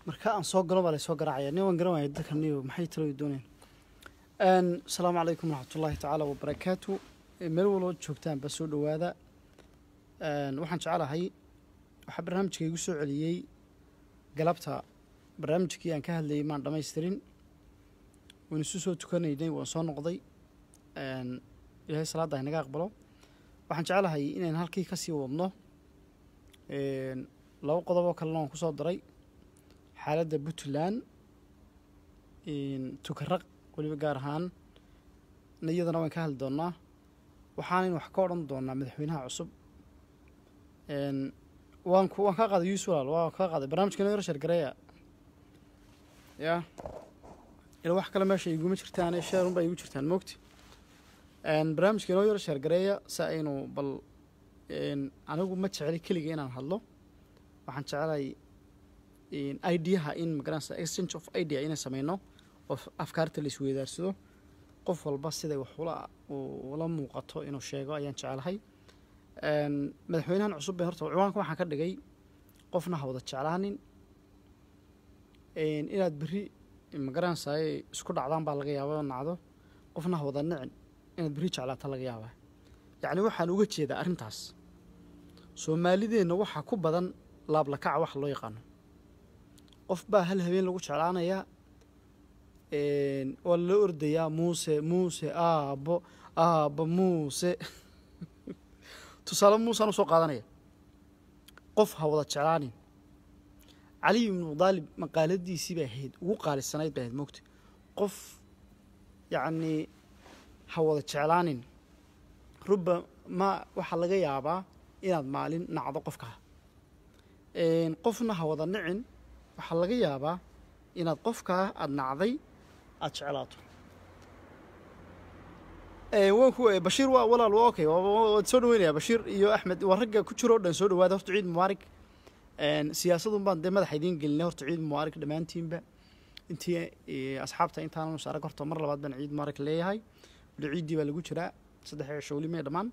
marka aan soo galo baa laysoo garaacaya nin waan garan waaya dadka niyo maxay talo dooneen asalaamu calaykum waraxmatullaahi tacaala wabarakaatu meel waloo joogtaan baa soo dhowaada waxaan jecelahay waxaa barnaamijka igu soo celiyey galabta barnaamijkii aan ka hadlayay maan dhammaystirin waan isu soo tukanaynay waan soo noqday ilaahay salaadda inaga aqbalo waxaan jecelahay inayn halkii ka sii wadno laba qodob oo kalena waan ku soo daray xaaladda puntland tukaraq weliba gaar ahaan iyadana waan ka hadli doonnaa waxaanan wax ka odhan doonaa madaxweynaha cusub waan waan kaa qaaday yuus walaal waan kaa qaaday barnaamijkeena yar sheergareeya ya ila wax kale meesha iguma jirtaane sheerun baa igu jirtaan moogti barnaamijkeenoo yar sheergareeya si aynu bal anigu ma jecli keliga inaan hadlo waxaan jecelahay ideaha in magaranaysa exchange of idea inaan sameyno oo afkaarta la isweydaarsado qof walba siday wax ula ula muuqato inuu sheego ayaan jecelahay madaxweynahan cusub ee horta ciwaanka waxaan ka dhigay qofna ha wada jeclaanin inaad berri magaranaysaay isku dhacdaan baa laga yaaba oo nacdo qofna ha wada nicin inaad berri jeclaata laga yaabaa yacni waxaan uga jeedaa arrintaas soomaalideenna waxaa ku badan laablakaca waxa loo yaqaano qof baa hal habeen lagu jeclaanayaa waa lala ordayaa muuse muuse aabbo aabbo muuse tusaale muusaan usoo qaadanaya qof ha wada jeclaanin caliy ibnu daalib maqaaladiisii bay ahayd ugu qaalisanayd bay ahayd moogta qof yacnii ha wada jeclaanin ruba ma waxaa laga yaabaa inaad maalin nacdo qofkaa qofna ha wada nicin waxaa laga yaabaa inaad qofkaa aada nacday aada jeclaato wanku bashiir waa walaal waa okay waad soo dhaweynaya bashiir iyo axmed waa ragga ku jiro o dhan soo dhawaada horta ciid mubaarig siyaasadun baan dee madaxa idiin gelinay horta ciid mubaarig dhammaantiinba intii asxaabta intaanan us arag horta mar labaad baan ciid mubaarig leeyahay wali ciiddii baa lagu jiraa saddex cisho weli may dhammaan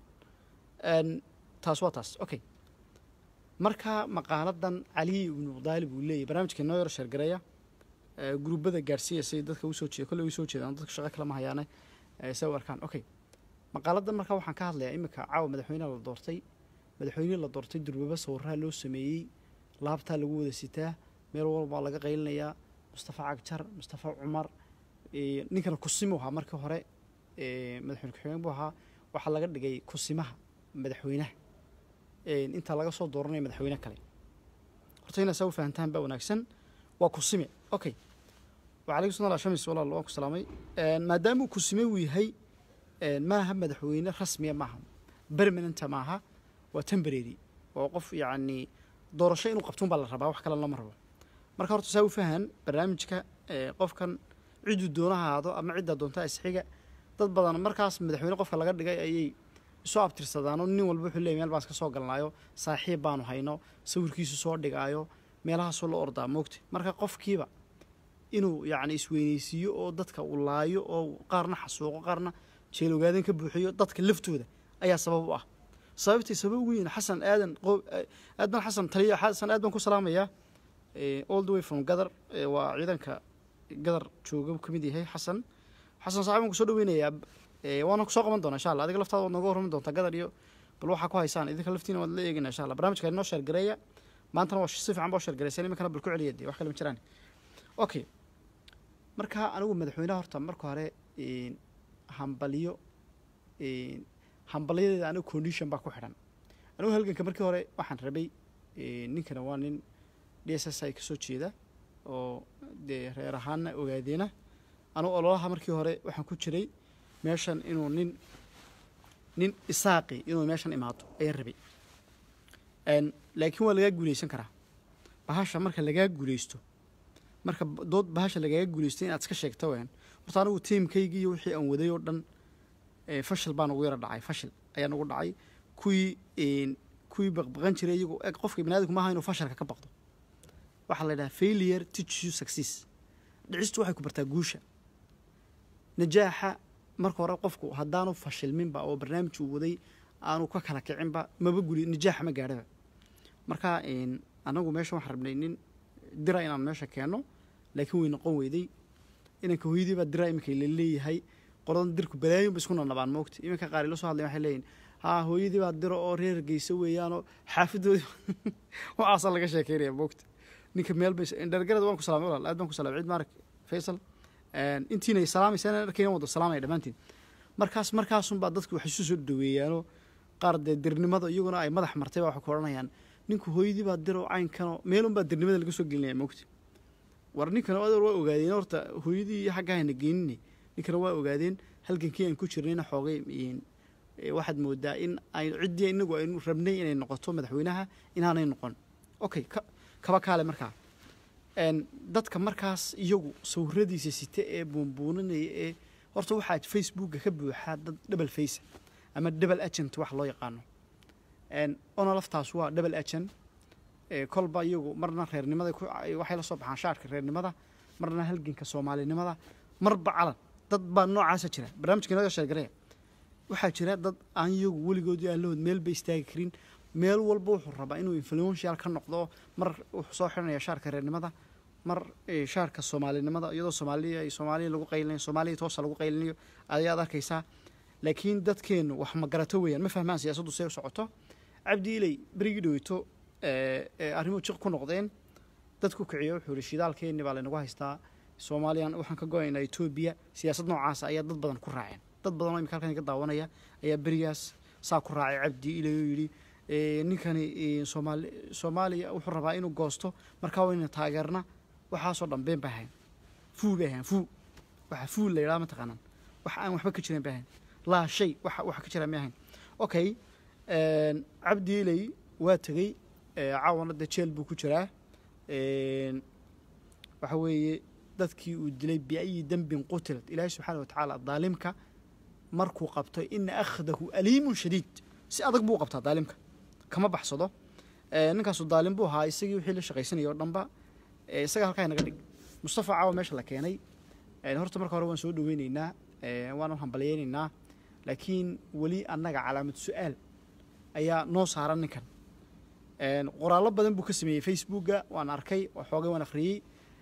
taas waa taas okay marka maqaaladan caliyi ibnu daalib uu leeyahy barnaamijka noo yar sheergareeya gruubada gaarsiiya say dadka usoo jeeda kolley usoo jeedaan dadka shaqo kalama hayaane say u arkaan okay maqaaladan marka waxaan ka hadlayaa iminka caawa madaxweyneha la doortay madaxweynihii la doortay durbaba sawiraha loo sameeyey laabtaa lagu wada sitaa meel walbaa laga qaylinayaa mustafa cagjar mustafa cumar ninkana kusimo ahaa markii hore madaxweyne ku-xigeen buu ahaa waxaa laga dhigay kusimaha madaxweynaha intaa laga soo dooranaya madaxweyne kale horta inaa saa u fahantaan baa wanaagsan waa kusime okay wacalaykum salam shamis walaal waan ku salaamay maadaama uu kusime uu yahay maaha madaxweyne rasmiya maaha permanenta maaha waa temporary oo qof yacni doorasho inuu qabtuun baa la rabaa wax kale lama rabo marka horta saa u fahan barnaamijka qofkan cidduu doona haado ama ciddaa doontaa isxiga dad badan markaas madaxweyne qofka laga dhigay ayay isu abtirsadaanoo nin walba wuxuu leeyay meel baan iska soo galnaayo saaxiib baanu hayno sawirkiisu soo dhigaayo meelahaasoo la ordaa moogta marka qofkiiba inuu yacni isweyneysiiyo oo dadka uu laayo oo qaarna xasuuqo qaarna jeelogaadan ka buuxiyo dadka laftooda ayaa sabab u ah sababtay sabab ugu yihiin xasan aadan aadan xasan taliya xasan aad baan ku salaamayaa all the way from gadar waa ciidanka gadar jooga ka mid yahay xasan xasan saaxib baan kusoo dhaweynayaa waana kusoo qaban doonaa insha allah adiga laftaada waad nooga warrami doontaa gadar iyo bal waxaa ku haysaan idinka laftiina waad la eegina insha allah barnamijka inoo sheergareeya maantana waa si fiican baa sheergareysan iminkana bal ku celiya dee wax kale ma jiraan okay marka anigu madaxweynaha horta marka hore hambaliyo hambalyadeeda anigu condition baa ku xidhan anigu halganka markii hore waxaan rabay ninkana waa nin d s s i kasoo jeeda oo dee reer ahaanna ogaadeena anigu ololaha markii hore waxaan ku jiray meeshan inuu nin nin isaaqi inuu meeshan imaado ayaan rabay laakiin waa lagaa guuleysan karaa bahasha marka lagaa guuleysto marka dood bahasha lagaaga guuleysto inaad iska sheegta waan horta anigu tiimkaygii iyo wixii aan waday oo dhan fashil baan ugu yara dhacay fashil ayaan ugu dhacay kuwii kuwii baqbaqan jiray iyagu eg qofka biniadamku maaha inuu fashalka ka baqdo waxaa la yidhaha failure teaches you success dhicistu waxay ku bartaa guusha najaaxa marka hore qofku haddaanu fashilminba oo barnaamij uu waday aanu ka kala kicinba maba guli najaaxa ma gaadhaba marka anagu meesha waxaan rabnay nin dira inaan meesha keenno laakiin way noqon weyday inanka hooyadii baa dira iminka la leeyahay qoladan dirku balaayin ba isku nanabaan moogta iminka qaar ila soo hadlayan waxay leeyihin haa hooyadii baa diro oo reer geysa weeyaanoo xaafadoodii waxaasaa laga sheekeynaya moogta ninka meel bay dhargarad waan ku salaamay walaal aad baan ku salaamay ciid maarak faysal intiina salaamaysa arkayna wada salaamaya dhammaantiin markaas markaasunbaa dadku waxay isu soo dhaweeyaanoo qaar dee dirnimada iyaguna ay madax martay baa waxay ku odhanayaan ninku hooyadii baa diro caynkanoo meelunbaa dirnimada laga soo gelinaya moogta war ninkana adeer waa ogaadeen horta hooyadii iyo xagga hayna geenine ninkana waa ogaadeen halgankii aan ku jirnayna xoogay waxaad moodaa in ay ciddii inagu aynu rabnay inay noqoto madaxweynaha inaanay noqon okay kaba kaale markaa dadka markaas iyagu sawiradiisa sita ee buunbuuninaya ee horta waxaa facebooka ka buuxaa dad double face ama double agent wax loo yaqaano ona laftaas waa double agent kolba iyagu marna reernimada waxay la soo baxaan shaarka reernimada marna halganka soomaalinimada marba calan dad baa noocaasa jira barnaamijka inaga sheegaraya waxaa jira dad aan iyagu weligoodii aan lahood meel ba istaagi karin meel walba wuxuu rabaa inuu influential ka noqdo mar wuxuu soo xiranaya shaarka reernimada mar shaarka soomaalinimada iyadoo soomaaliya soomaaliya lagu qaylinayo soomaaliya toosa lagu qaylinayo ayaad arkaysaa laakiin dadkeennu wax ma garato weeyaan ma fahmaan siyaasaddu see u socoto cabdi iley berigii dhoweyto arrimuhu jiq ku noqdeen dadku kiciyo wuxuu yihi shidaalkeenni baa laynagu haystaa soomaaliyan waxaan ka go-aynaa etoobiya siyaasad noocaasa ayaa dad badan ku raaceen dad badan oo imika halkan iga daawanaya ayaa berigaas saa ku raacay cabdi iley oo yidhi ninkani soomaali soomaaliya wuxuu rabaa inuu goosto markaa wayna taageerna waxaasoo dhan been bay ahayn fuu bay ahayn fuu waxa fuu la yidhaha mataqaanaan wax aan waxba ka jiran bay ahayn laa shay waxa waxa ka jira may ahayn okay cabdi iley waa tegey caawana dee jeel buu ku jiraa waxa weeye dadkii uu dilay biayi dembin qutilat ilaahay subxaana watacaala daalimka markuu qabto ina akhdahu aliimun shadiid si adag buu qabtaa daalimka kama baxsado ninkaasu daalim buu ahaa isagii wixii la shaqaysanaya oo dhanba isaga halkaa inaga dhig mustafa caawa meesha la keenay horta marka hore waan soo dhaweyneynaa waan u hambalyeyneynaa laakiin weli annaga calaamad su-aal ayaa noo saaran ninkan qoraallo badan buu ka sameeyey facebooka waan arkay xoogay waan akhriyey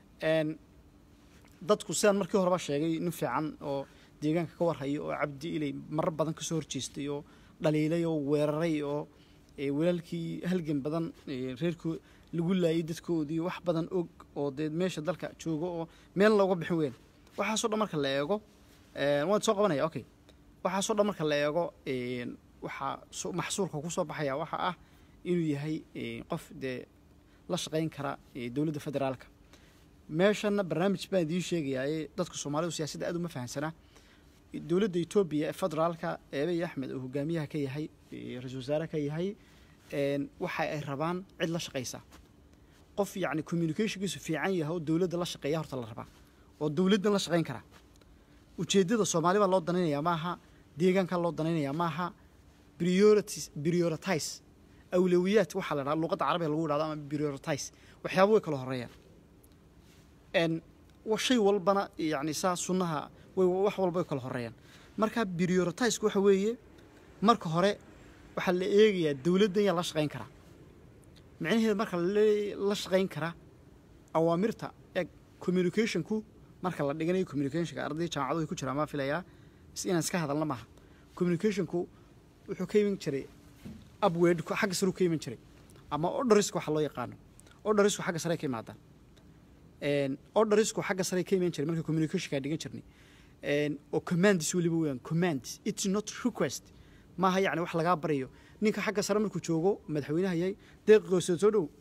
dadku sidaan markii horeba sheegay nin fiican oo deegaanka ka warhayo oo cabdi ilay marar badan kasoo horjeestay oo dhaliilay oo weeraray oo walaalkii halgan badan reerkoo lagu laayay dadkoodii wax badan og oo dee meesha dalka joogo oo meel looga bixin weyn waxaasoo dhan marka la eego waan soo qabanaya okay waxaasoo dhan marka la eego waxaa maxsuurka kusoo baxaya waxa ah inuu yahay qof dee la shaqayn kara dowladda federaalka meeshana barnaamij baan idiin sheegayaa dadka soomaalidu siyaasadda aad uma fahamsanaa dowladda etoobiya ee federaalka eebey axmed oo hogaamiyaha ka yahay ra-isul wasaare ka yahay waxa ay rabaan cid la shaqaysa qof yacni communicationkiisu fiican yahay oo dowladda la shaqeeya horta la rabaa oo dowladdan la shaqayn kara ujeeddada soomaali baa loo danaynayaa maaha deegaankaa loo danaynayaa maaha priorities prioritize awlawiyaad waxaa la dhaha luqadda carabiga lagu dhahdo ama prioritize waxyaaba way kala horeeyaan shay walbana yani saa sunnaha way wax walba way kala horeeyaan marka prioritizeku waxa weeye marka hore waxaa la eegayaa dowladdan yaa la shaqayn karaa micnaheeda marka la shaqayn karaa awaamirta ee communicationku marka la dhiganayo communicationka arday jaamacadu ku jiraan maa filayaa inaan iska hadalna maaha communicationku wuxuu ka iman jiray upwardku xagga sare u ka iman jiray ama orderisku waxa loo yaqaano orderisku xagga sare ka imaadaan orderisku xagga sare ka iman jiray marka communicationka dhigan jirnay oo commandis weliba weeyaan command it's not request maaha yacni wax lagaa baryayo ninka xagga sare markuu joogo madaxweynaha yahay deeqigoosoo soo dhow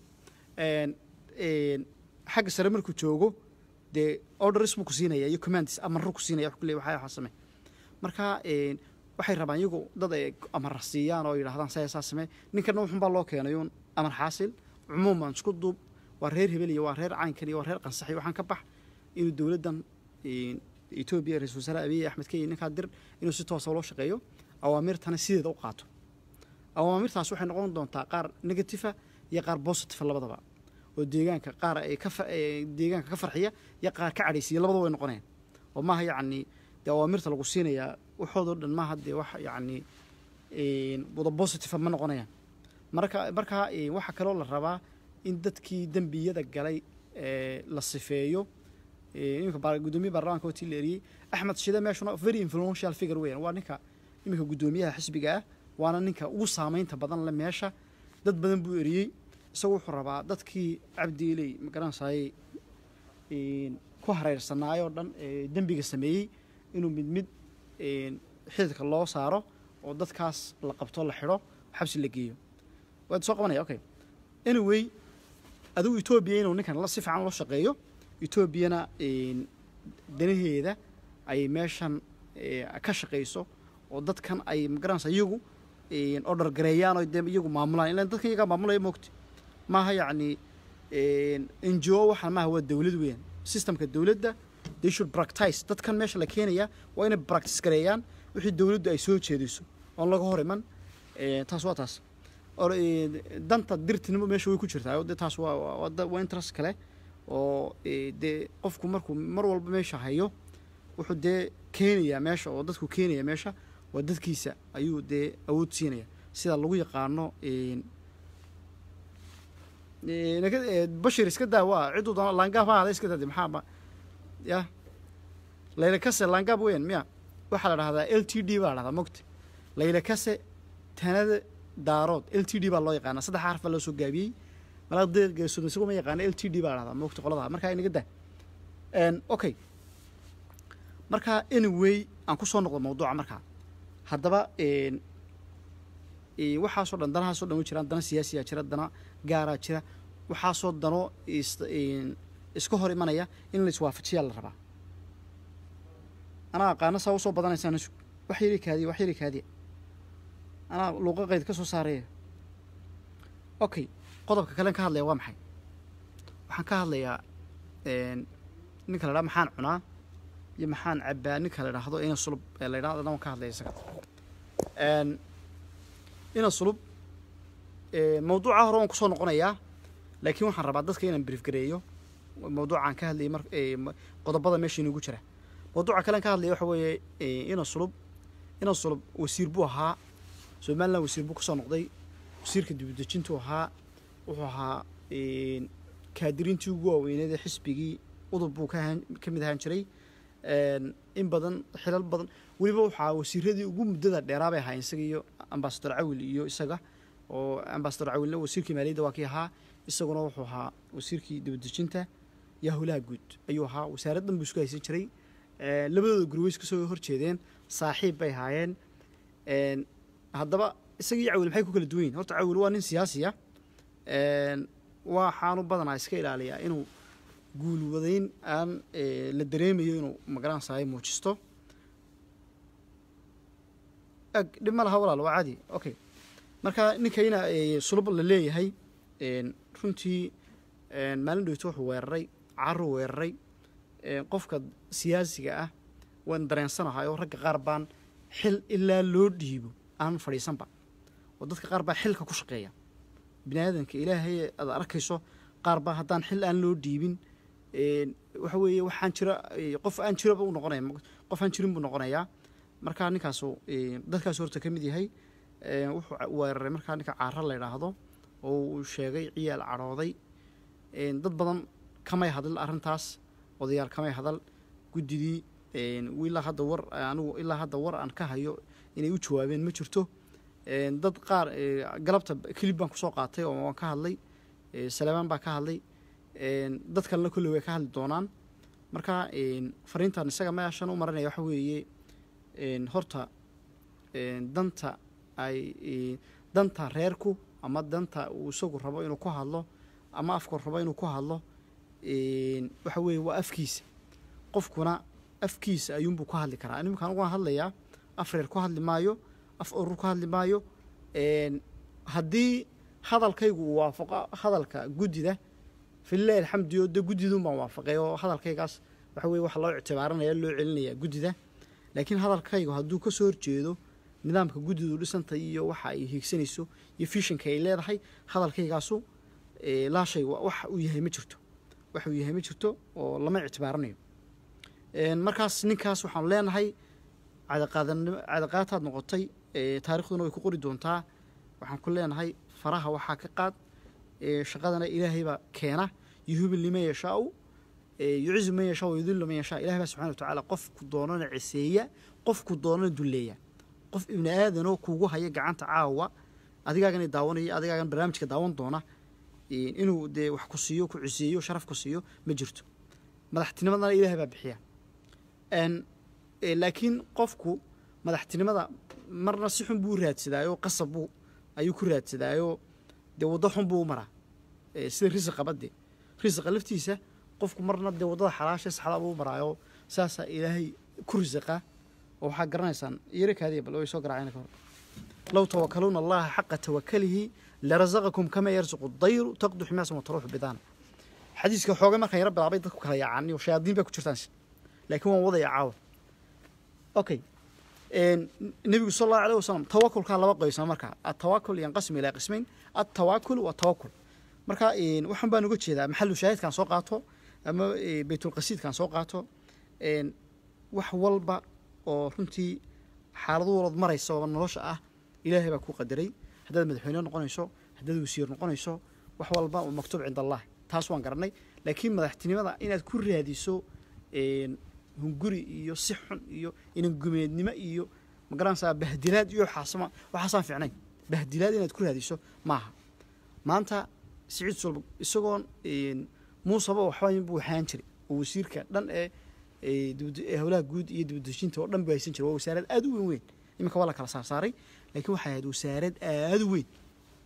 xagga sare markuu joogo dee orders buu ku siinaya iyo commandis amarro ku siinaya wax kuleey waxaa waxaa samee marka waxay rabaan iyagu dad ay amar siiyaan oo yidhahdaan saa saa samee ninkana wuxunbaa loo keenay uun amar xaasil cumuuman isku duub waa reer hebel iyo waa reer caynkan iyo waa reer qansax iyo waxaan ka bax inuu dowladdan etoobiya ra-isul wasaare abiy axmed kenya ninkaa dir inuu si toosa loo shaqeeyo awaamirtana sideeda u qaato awaamirtaas waxay noqon doontaa qaar negatifa iyo qaar positiva labadaba oo deegaanka qaar ay ka deegaanka ka farxiya iyo qaar ka cadhaysiya labadaba way noqonayaan oo maaha yacni dee awaamirta lagu siinayaa waxoodoo dhan maaha dee wax yacni wada positiva ma noqonayaan marka marka waxaa kaloo la rabaa in dadkii dembiyada galay ee, la sifeeyo ee, iminka baar- guddoomiye baarlamaanka watii la eriyey axmed shide meeshuna very influential figure weeyaan waa ninka iminka guddoomiyaha xisbiga ah waana ninka ugu saameynta badan le meesha dad badan buu eriyey isagu wuxuu rabaa dadkii cabdiiley magaranaysaayey een, ku hareersanaayoo dhan ee dembiga sameeyey inuu mid mid een, xididka loo saaro oo dadkaas la qabto la xidho xabsi la geeyo waad soo qabanaya okay anyway adigu etoobiya inuu ninkan la si fiican loo shaqeeyo etoobiyana een, danaheeda ay meeshan ee, ka shaqayso oo dadkan ay magaranaysa iyagu een, order gareeyaan oo dee iyagu maamulaan ilaan dadkan iyagaa maamulaya moogti maaha yacni n g o waxaan maaha waa dowlad weeyaan systemka dowladda they should practice dadkan meesha la keenaya waa inay practice gareeyaan wixii dowladdu ay soo jeediso oon laga hor iman Eh, taas waa taas or eh, danta dirtinimo meesha way ku jirtaa oo dee taas waa waa- waa da- waa interest kale oo eh, dee qofku markuu mar walba meesha hayo wuxuu dee keenayaa meesha oo dadku keenaya meesha waa dadkiisa ayuu dee awood siinaya sida lagu yaqaano een, eh, naga- eh, bashir iska daa waa ciduu doona laangaab ha ahada iska daa dee maxaa ma ya layla kase laangaab weyan miya waxaa la dhahdaa l t d baa la dhahdaa mogta layla kase tanada daarood l t d baa loo yaqaana saddex xarf baa loo soo gaabiyey malaqdeegeesood isagu ma yaqaana l t d baa la dhahdaa mogta qolada markaa inaga daa Een, okay marka anyway aan ku soo noqdo mawduuca markaa haddaba een, ee, waxaasoo dhan danahaasoo dhan way jiraan dana siyaasiyaa jira dana gaaraa jira waxaasoo dano is- een, iska hor imanaya in la iswaafajiyaa la rabaa anaa aqaano saa usoo badanaysaana sug wax yari kaadiya wax yari kaadiya anaa luuqa qayd ka soo saaraya okay qodobka kalen ka hadlaya waa maxay waxaan ka hadlayaa een, ninka la dhaha maxaan cunaa iyo maxaan cabbaa ninka la idhaahdo ina sulub ee la idhahdo waan ka hadlaya isaga Een, ina sulub ee, mawduuca hore waan kusoo noqonayaa laakiin waxaan rabaa dadka inaan brief gareeyo mawduucaan ka hadlayay mar ee, ma- qodobada meesha inugu jira mawduuca kalen ka hadlaya waxa weeye ee, ina sulub ina sulub wasiir buu ahaa somalilan wasiir buu kasoo noqday wasiirka dibudejintuu ahaa wuxuu ahaa een, kaadiriintii ugu waaweyneed ee xisbigii udub buu ka ahaan- ka mid ahaan jiray Een, in badan xilal badan weliba waxaa wasiiradii ugu muddada dheeraa bay ahaa isaga iyo ambasador cawil iyo isaga oo ambasador cawilna wasiirkii maaliyadda waa kii ahaa isaguna wuxuu ahaa wasiirkii dibadejinta iyo howlaha guud ayuu ahaa wasaaraddan buu isku haysan jiray Ee, labadooda guri way iska soo horjeedeen saaxiib bay ahaayeen Een, haddaba isaga iyo cawil maxay ku kala duwan yihin horta cawil waa nin siyaasi ah Een, waxaanu badanaa iska ilaaliyaa inuu guulwadayn aan eh, la dareemayo inuu magaranaysaay muujisto ag dhib ma laha walaal waa caadi okay marka ninkayna eh, sulub la leeyahay een, runtii een, maalin dhowto wuxuu weeraray caruu weeraray een, qofka siyaasiga ah waan dareensanahay oo ragga qaar baan xil ilaa loo dhiibo aan fadhiisanba oo dadka qaar baa xilka ku shaqeeya bini aadanka ilaahay aad arkayso qaar baa haddaan xil aan loo dhiibin een, waxa weeye waxaan jira eh, qof aan jiraba u noqonaya qof aan jirin buu noqonayaa markaa ninkaasu eh, dadkaas horta ka mid yahay Eh, wuxuu ca- weeraray markaa ninka caara la yidhaahdo oo uu sheegay ciyaal cadhooday Een, dad badan kamay hadal arrintaas odayaal kamay hadal guddidii een, ilaa hadda war anigu ilaa hadda war aan ka hayo inay u jawaabeen ma jirto Een, dad qaar eh, galabta kilib baan kusoo qaatay oo waan ka hadlay Eh, saleemaan baa ka hadlay Een, dad kalena kolley way ka hadli doonaan marka een, fariintan isaga meeshan u marinaya waxa weeye een, horta een, danta ay eh, danta reerku ama danta uu isagu rabo inuu ku hadlo ama afku rabo inuu ku hadlo een, waxa weeye waa afkiisa qofkuna afkiisa ayuunbuu ku hadli karaa animkaan uga hadlayaa af reer ku hadli maayo af urur ku hadli maayo een, haddii hadalkaygu uu waafaqo hadalka guddida fililahi alxamdi oo de guddiduun baan waafaqay oo hadalkaygaas waxa weye waxa loo ictibaaranaya loo celinaya guddida laakiin hadalkaygu hadduu ka soo horjeedo nidaamka guddidu dhisanta iyo waxa ay hiigsanayso iyo fishinka ay leedahay hadalkaygaasu eh, laashay wa- wax uu yahay ma jirto wax uu yahay ma jirto oo lama ictibaaranayo Een, markaas ninkaas waxaanu leenahay cadaqaadanimo cadaqaataad noqotay eh, taariikhduna way ku qori doontaa waxaan ku leenahay faraha waxaa ka qaad eh, shaqadana ilaahay baa keena yuhibu liman yashaau yucizu man yashaa wayudillu man yashaa ilahi baa subxana wa tacaala qofku doonana ciseeya qofku doonana dulleeya qof ibni aadanoo kugu haya gacanta caawa adigaagana daawanaya adigaagan barnaamijka daawan doona inuu dee wax ku siiyo ku ciseeyo sharaf ku siiyo ma jirto madaxtinimadana ilahay baa bixiya laakiin qofku madaxtinimada marna si xun buu u raadsadaayo qasab buu ayuu ku raadsadaayo dee waddo xun buu u maraa sida risiqaba dee risiqa laftiisa qofku marna dee waddada xalaasha saxda buu u maraayo saasaa ilaahay ku risiqa oo waxaa garanaysaan yaro kaadiya bal way soo garaacayna ka hor low tawakaluuna allaha xaqa tawakalihi larazaqakum kama yarzuqu dayru taqdu ximaasan wataruuxu bidaana xadiiska xooga markaan yaro bilaabay dadku kala yaacaan iyo shayaadiin baa ku jirtaan laakiin waan wadaya caawa okay nebigu sal allahu alayh wasalam tawakulkaa laba qoysama markaa atawakul yanqasimu ilaa qismayn atawakul wa tawakul marka waxaan baan uga jeedaa maxalu shaahidkaan soo qaato ama baytulqasiidkaan soo qaato wax walba oo runtii xaaladu walood maraysa oo nolosha ah ilaahay baa ku qadaray haddaad madaxweyne noqonayso haddaad wasiir noqonayso wax walba oo maktuub cinda allah taas waan garanay laakiin madaxtinimada inaad ku raadiso hunguri iyo si xun iyo inangumeednimo iyo magaranaysaa bahdilaad iyo waxaasma waxaasaan fiicnayn bahdilaad inaad ku raadiso maaha maanta siciid sulb isagoon muusaba waxba buu waxaan jiray oo wasiirka dhan ee howlaha guud iyo dibadejinta oo dhan buu haysan jiray waa wasaarad aad u weyn weyn iminka waa la kala saarsaaray laakiin waxay ahayd wasaarad aad u weyn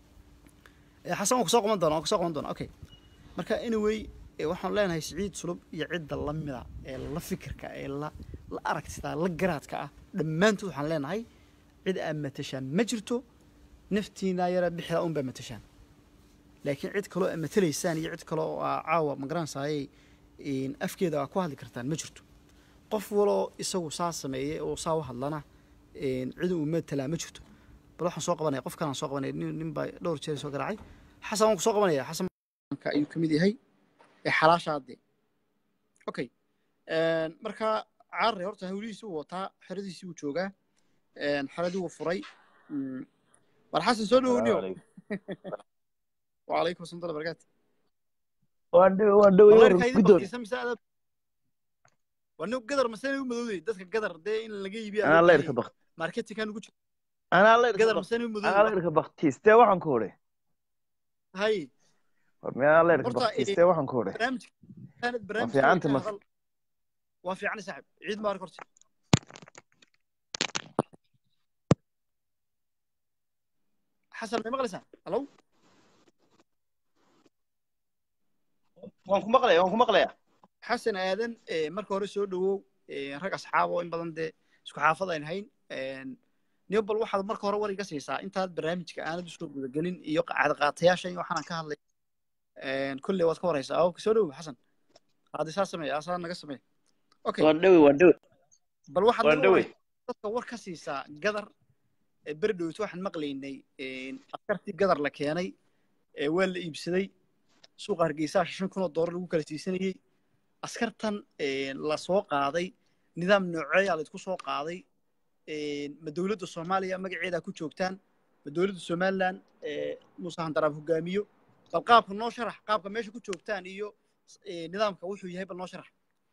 xasan waan kusoo qaban doona waan kusoo qaban doona okay marka anyway waxaan leenahay siciid sulub iyo cidda la mida ee la fikirka ee la la aragtida la garaadka ah dhammaantood waxaan leenahay cid aad matashaan ma jirto naftiina yara bixida unbaa matashaan laakiin cid kaloo aad matalaysaan iyo cid kale oo aa caawa magaranaysaayey afkeeda aa ku hadli kartaan ma jirto qof waloo isagu saa sameeyey oo saa u hadlana cid uu matalaa ma jirto bal waxaan soo qabanaya qof kalaan soo qabanaya nin nin baa dhowr jeer soo garaacay xasan waan ku soo qabanaya xasan ayuu ka mid yahay ee xalaashaade okay marka caarre horta hawlihiisi wuu wataa xeradiisii wuu joogaa xeradii wuu furay war xasan soo dhowniyo وعليكم السلام ورحمة الله وبركاته وانو قدر مساني مدودي دسك قدر دي ان لغا يبيع انا الله يركب بخت ماركتي كان ugu jira انا الله يركب قدر بخت مساني مدودي انا الله يركب بختيستee waxaan ku hore هاي ما الله يركب Horta, bختيستee waxaan ku hore برنامج كانت برنامج في عنت مس- وفي عن سحب عيد مبارك horta حسن ما مقلسان الو waan ku maqlaya waan ku maqlaya xasan aadan ee, marka hore soo dhawow ee, rag asxaab oo in badan dee isku xaafad ayn hayn niyo bal waxaad marka hore war iga siisaa intaad barnaamijka aanad usoo gudagelin iyo cadqaatayaasha iyo waxaan ka hadlay kolley waad ka waraysaa oo soo dhawow xasan haddii saa sameeya asaa naga sameey okay waan dhawi waan dhawi bal waxaad waan naga dhawi waraysaa dadka war ka siisaa gadar ee berdhowt waxaan maqlaynay askartii gadar la keenay ee waa la iibsaday suuqa hargeysa shan kun oo doolar lagu kala siisanayey askartan la soo qaaday nidaam nooceeyaa la isku soo qaaday ma dowladda soomaaliya magaceedaa ku joogtaan ma dowladda somaliland muuse handaraab hogaamiyo bal qaabka noo sharax qaabka meesha ku joogtaan iyo eh, nidaamka wuxuu yahay bal noo sharax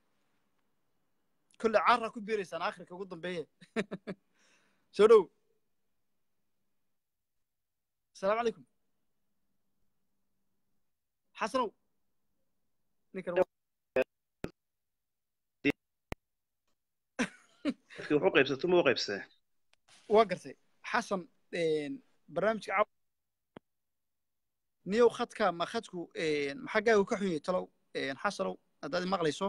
kolle caaraa ku biiraysaan akhirka ugu dambeeye soo dhow asalaamu calaykum xasanow ninkan dadkii wuxuu qaybsato ma u qaybsatay waa gartay xasan barnaamijka caaw niyow khadka ma khadku maxaggaagu ka xun yahay talow xasanow haddaad maqlayso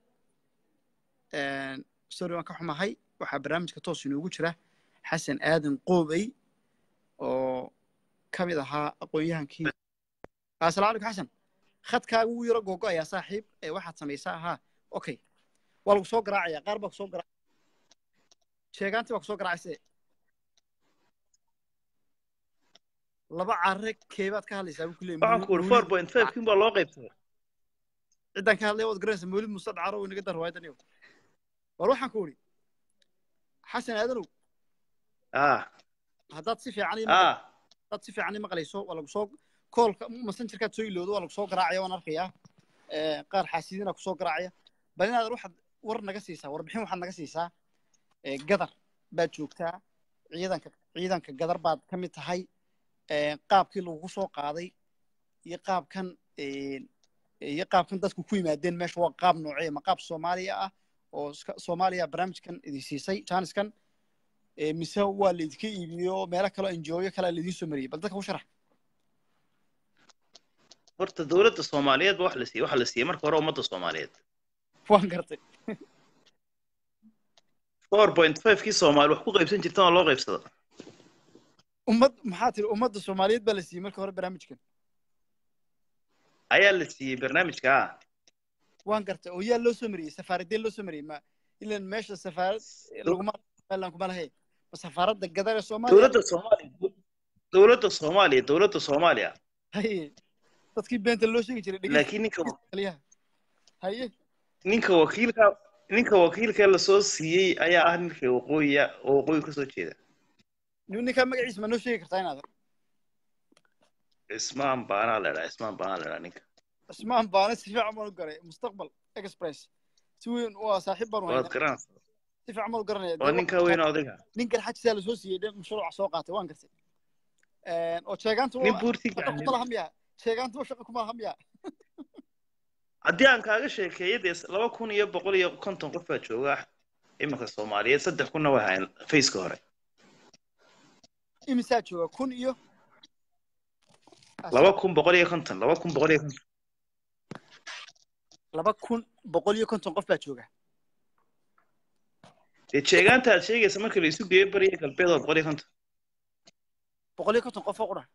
sorry waan ka xumahay waxaa barnaamijka toos inoogu jira xasan aadan qoobey oo ka mid ahaa aqoon-yahankii asalamu calaykum xasan khadkaagu wuu yaro googo ayaa saaxiib ee waxaad samaysaa ahaa okay waa lagu soo garaacaya qaar baa kusoo gara sheegaantii baa kusoo garaacayse laba carre keebaad ka hadlaysaa buu ku leeyahay waxaan ku uri four point five kin baa loo qaybsaday ciddaan ka hadlaya waad garanaysaa mawlid muuse dhacaro oo inaga dar riwaayadan iyo war waxaan ku uri xasan aadanow ah haddaad si fiican ii maqlayso- ah haddaad si fiican ii maqlayso waa lagu soo koolka messengerkaad soo ilowdo waa lagu soo garaacaya waan arkayaa ee, qaar xaasidiina kusoo garaacaya bal inaad waxaad war naga siisaa warbixin waxaad naga siisaa ee, gadar baad joogtaa ciidanka ciidanka gadar baad ka mid tahay ee, qaabkii lagugu soo qaaday iyo qaabkan ee, iyo qaabkan dadku ku yimaadeen meesha waa qaab noocee ma qaab soomaaliya ah oo iska- soomaaliya barnaamijkan idin siisay jaaniskan ee, mise waa laydinka iibiyo meelo kaloo enjooyo kalea laydin soo mariyey bal dadka u sharax horta dowladda soomaaliyeed ba wax la siiyey waxa la siiyey marka hore ummadda soomaaliyeed waan gartay four point five kii soomaali wax ku qaybsan jirtan oo loo qaybsado ummad maxaa tiri ummadda soomaaliyeed baa la siiyey marka hore barnaamijkan ayaa la siiyey barnaamijka ah waan gartay oo yaa loo soo mariyey safaaradee loo soo mariyey ma ilan meesha safaarad laguma somaliland kuma lahe ma safaaradda gadar ee soomaaliya dowladda soomaaliya dowladda soomaaliya dowladda soomaaliya haye dadkii beenta loo sheegi jiray dhegeysta laakiin ninka taliyaha haye ninka wakiilka ninka wakiilka lasoo siiyey ayaa ah ninka waqooyiya oo waqooyi kasoo jeeda nin- ninkaa magaciisa ma noo sheegi kartaa inaad cismaan baanaa la idhaa cismaan baanaa la idhaa ninka ismaan baana si fiican baan u garay mustaqbal express si weyn waa saaxiib baan u waad haynaa garanaysaa si fiican baan u garanaya waa ninka weyn odayga nin garxajisaa lasoo siiyey dhe mashruuca soo qaatay waan gartay oo sheegaanta nin buurti shaqa kuma laha miya sheegaantuba shaqa kuma laha miya haddii aan kaaga sheekeeyo dee laba kun iyo boqol iyo konton qof baa jooga iminka soomaaliyeed saddex kunna way hayan faceka hore imisaa jooga kun iyo laba kun boqol iyo konton laba kun boqol iyo konton laba kun boqol iyo konton qof baa jooga dee jeegaanta aad sheegaysa marka la isu geeyo bariya galbeed waa boqol iyo konton boqol iyo konton qof oo qura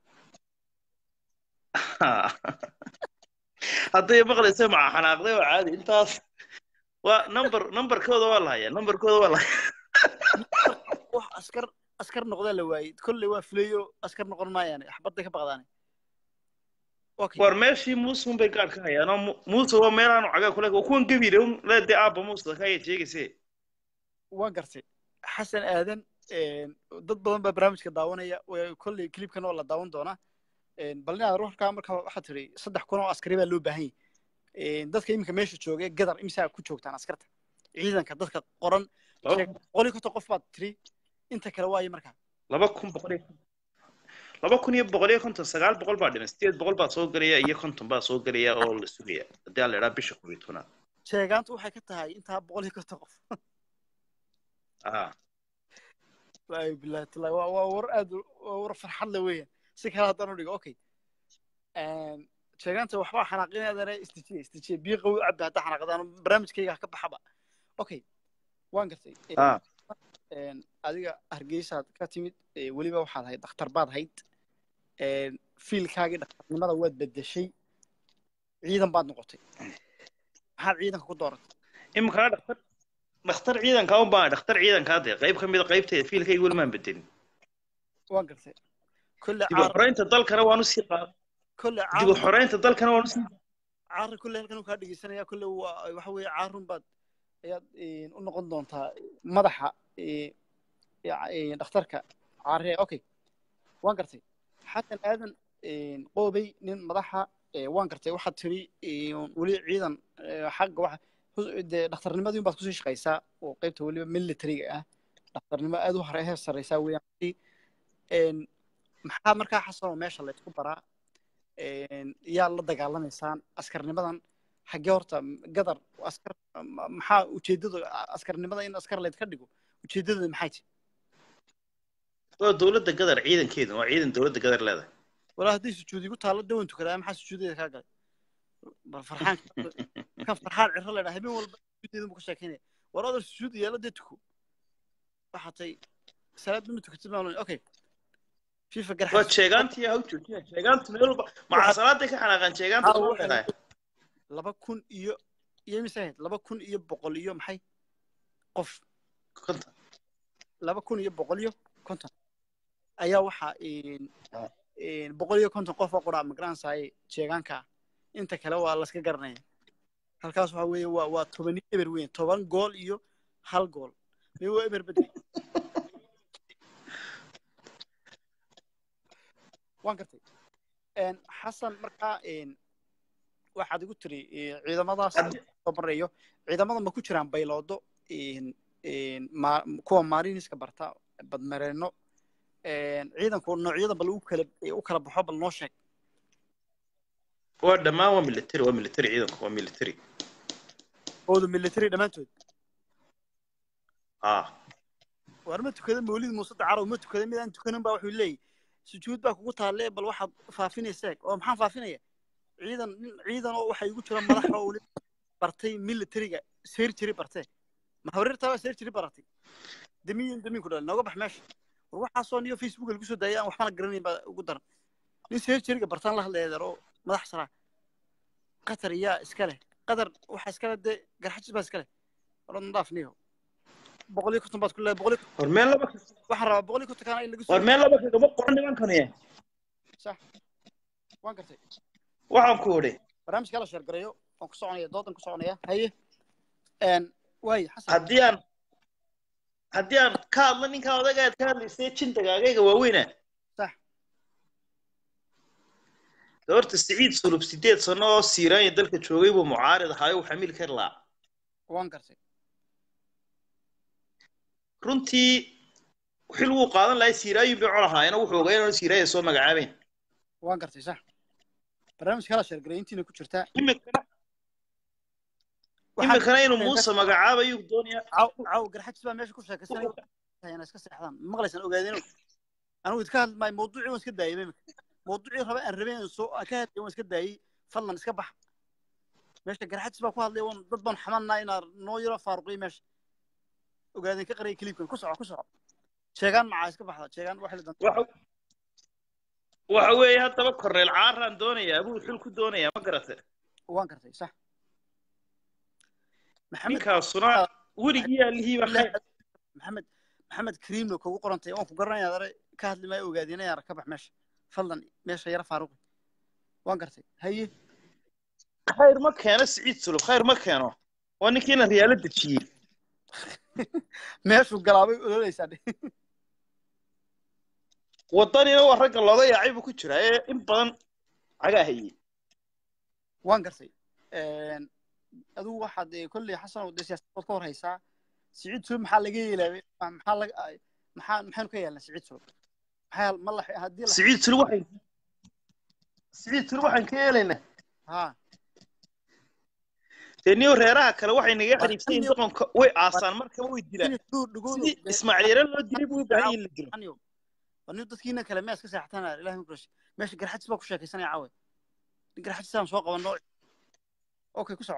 hadday maqlaysa maca xanaaqday oo caadi intaas waa number numberkooda waa la hayaa numberkooda waa la hayaa wax askar askar noqdaa la waayey kolley waa fuleyo askar noqon maayaane xabadday ka baqdaane okay war meeshii muuse un bay gaadh ka hayaan oo Mu- muuse waa meelaanu cagaa kule waa kuwan gebile un leedee aabba muuse ka ayaad sheegayse waan gartay xasan aadan dad badan baa barnaamijka daawanaya way- kolley clipkan oo la daawan doonaa bal inaad ruuxkaa marka waxaad tidhi saddex kun oo askari baa loo baahan yahay dadka iminka meesha jooga gadar imisaa ku joogtaan askarta ciidanka dadka qoran Laba- sheeg- boqol iyo konton qof baad tiri inta kale waayo markaa laba kun boqol iyo laba kun iyo boqol iyo konton sagaal boqol baa dhiman sideed boqol baa soo gelaya iyo konton baa soo gelaya oo la sugaya haddii aan la idhaa bisha koob iyo tobnaad sheegaantu waxay ka tahay intaa boqol iyo konton qof ah wallaahi billahi tallahi waa waa war aad u- waa war farxad le weeyaan si kale haddaan u dhigo okay sheegaanta waxbaa xanaaqinaadana istijiye istijiye biyo qawi u cabbi haddaa xanaaqdaan barnaamijkayga ha ka baxaba okay waan gartay ah Een, adiga hargeysaad ka timid ee, weliba waxaad ahayd dhakhtar baad ahayd Een, fiilkaagii dhakhtarnimada waad bedeshay ciidan baad noqotay maxaad ciidanka ku dooratay iminkana dhakhtar dhakhtar ciidankaa un baa dhakhtar ciidankaa dee qayb ka mida qaybteeda fiilkayga weli maan bedelin waan gartay kolle dib u caar xoreynta dalkana waan usii qaad kolle dib u caar xoreynta dalkana waan usii caarri kolle halkan uu kaa dhegeysanaya kolle waa waxa weeye caarun baad ayaad een, u noqon doontaa madaxa ee, ya- ee, dhakhtarka caarre okay waan gartay xasan aadan een, qoobey nin madaxa ee, waan gartay waxaad tiri een, weli ciidan ee, xagga waxa hus- dee dhakhtarnimadii baad kusii shaqaysaa oo qaybta weliba militariga ah dhakhtarnimo aad u hore heer sareysaa weeyaan Een, maxaa markaa xasanoo meesha laysku baraa Een, yaa la dagaalamaysaan askarnimadan xaggee horta gadar askar ma- maxaa ujeedada askarnimada in askar laydka dhigo ujeedadooda maxay tahay waa dowladda gadar ciidankeedu waa ciidan dowladda gadar leedahay walaa hadday sujuudi ku taallo dawan tukadaa maxaa sujuudeeda kaa galay bal farxaan kan farxaan ciro la dhaa habeen walba sujuudeeda buu ka sheekeynaya war odar sujuud yeelo dee tuko waxaa tay salaad ma tukatid maa okay fifa waa garxas sheegaantii ha u joojina sheegaantu meel walba maca salaaday ka xanaaqaan sheegaanta Aa, soo waxay- dhaqaaya laba kun iyo iyo mise ahayd laba kun iyo boqol iyo maxay qof konton laba kun iyo boqol iyo konton ayaa waxaa een, Ah. een, boqol iyo konton qof oo quraa magaranaysaay jeegaanka ah inta kale waa laska garanaya halkaas waxaa weeye waa waa toban eber weyn toban gool iyo hal gool mee waa eber bedel waan gartay Een, xasan markaa een, waxaad igu tiri eh, ciidamadaas Haddii- soo marayo ciidamada ma ku jiraan bayloodo in- in ma- kuwa mariniska barta badmareeno een, ciidanku noocyada bal u kala u kala baxo bal noo sheeg waa dhammaan waa military waa military ciidanku waa military ooda military dhammaantood ah waar ma tukada mawlid muuse dacarow ma tukada midaan tukanin baa wuxuu leeyahy sujuud baa kugu taalle bal waxaad faafinaysaa oo maxaan faafinaya ciidan nin ciidan oo waxaa igu jira madax oo weli bartay militariga surgery bartee ma hawreertaa baa surgery baratay damiyin daminku dhal nooga bax meesha war waxaasoo niyo facebook lagu soo daayay aan waxbana garanayn baa ugu daran nin surgeryga bartaan la hadlaya deer oo madax saraa qatar yaa iska leh qatar waxa iska leh dee garxajis baa iska leh war nadaaf niyo boqol iyo konton baad ku leedahay boqol iyo war meel laba waxaan rabaa boqol iyo konton kaana in lagu war soo meel laba kagama qoran nimankani sax waan gartay waxaan ku idhi barnaamijka la sheergareeyo waan ku soconaya doodan ku soconaya haye n waaye xasan haddii aan haddii aan ka hadlo ninkaa odaga aad ka hadlaysay jintagaagayga waaweyna sax de horta siciid sulub sideed sano oo siiraanya dalka joogay buu mucaarid ahaayo uu xamiil ka laa waan gartay runtii xil wuu qaadan lahay siiraayin bay col ahaayeen wuxuu ogaa inaan siiraaya soo magacaabeyn waan gartay sax barnaamijka la sheergareeyo intiina ku jirtaa imikana Waxaan- imikana inuu muuse magacaabayuu doonaya caw caw garxajis baa meesha ku sheekaysanaya ina iska seexdaan maqlaysan ogaadeen anigu idka hadli maayo mawduucii waan iska daayay imika mawduucii raba aan rabeen aan soo aan ka hadlay waan iska daayay fadlan iska bax meesha garxajis baa ku hadlay waan dad baan xamanaa inaa noo yaro faaruqiy meesha ogaadeen ka qaraya kiliibkan ku soco ku soco sheegaan macaa iska baxda sheegaan waxay la dan waxa waxa weeye haddaba korneel caaraan doonaya abuu xil ku doonaya ma garate waan gartay sax maxamed ninkaasuna weligii alihiiba khayr maxamed maxamed kariimno kugu qorantay waan ku garanaya dare ka hadli maayo ogaadeen yaara ka bax meesha fadlan meesha yara faaruqi waan gartay haye khayr ma keeno siciid sulub khayr ma keeno waa ninkiina riyaalo dejiyey meeshuu galaabay ololeysaa dhe waddanina waa ragga looga yaacay buu ku jiraa ee in badan cagaa hayey waan gartay adigu waxaad eh, kolley xasan de siyaasadood ka hor haysaa siciid sulub maxaa laga yeelaabay maxaa laga maxaa maxaynu ka yeelnaa siciid sulub maxaa ma la haddii la siciid sulub waxay siciid sulub waxaan ka yeelaynaa ha dee niyo reeraha kale waxay naga xariibsan yihiin doqonka way aasaan markaba way dilaan sidii ismaaciil yare loo dilay buu u baahan yahin la dilo aniyo nin dadkiina kale mees ka seexataan ilahi ma kurash meesha garxajis baa ku sheekaysanaya caawe nin garxajisaan soo qabanno okay ku soco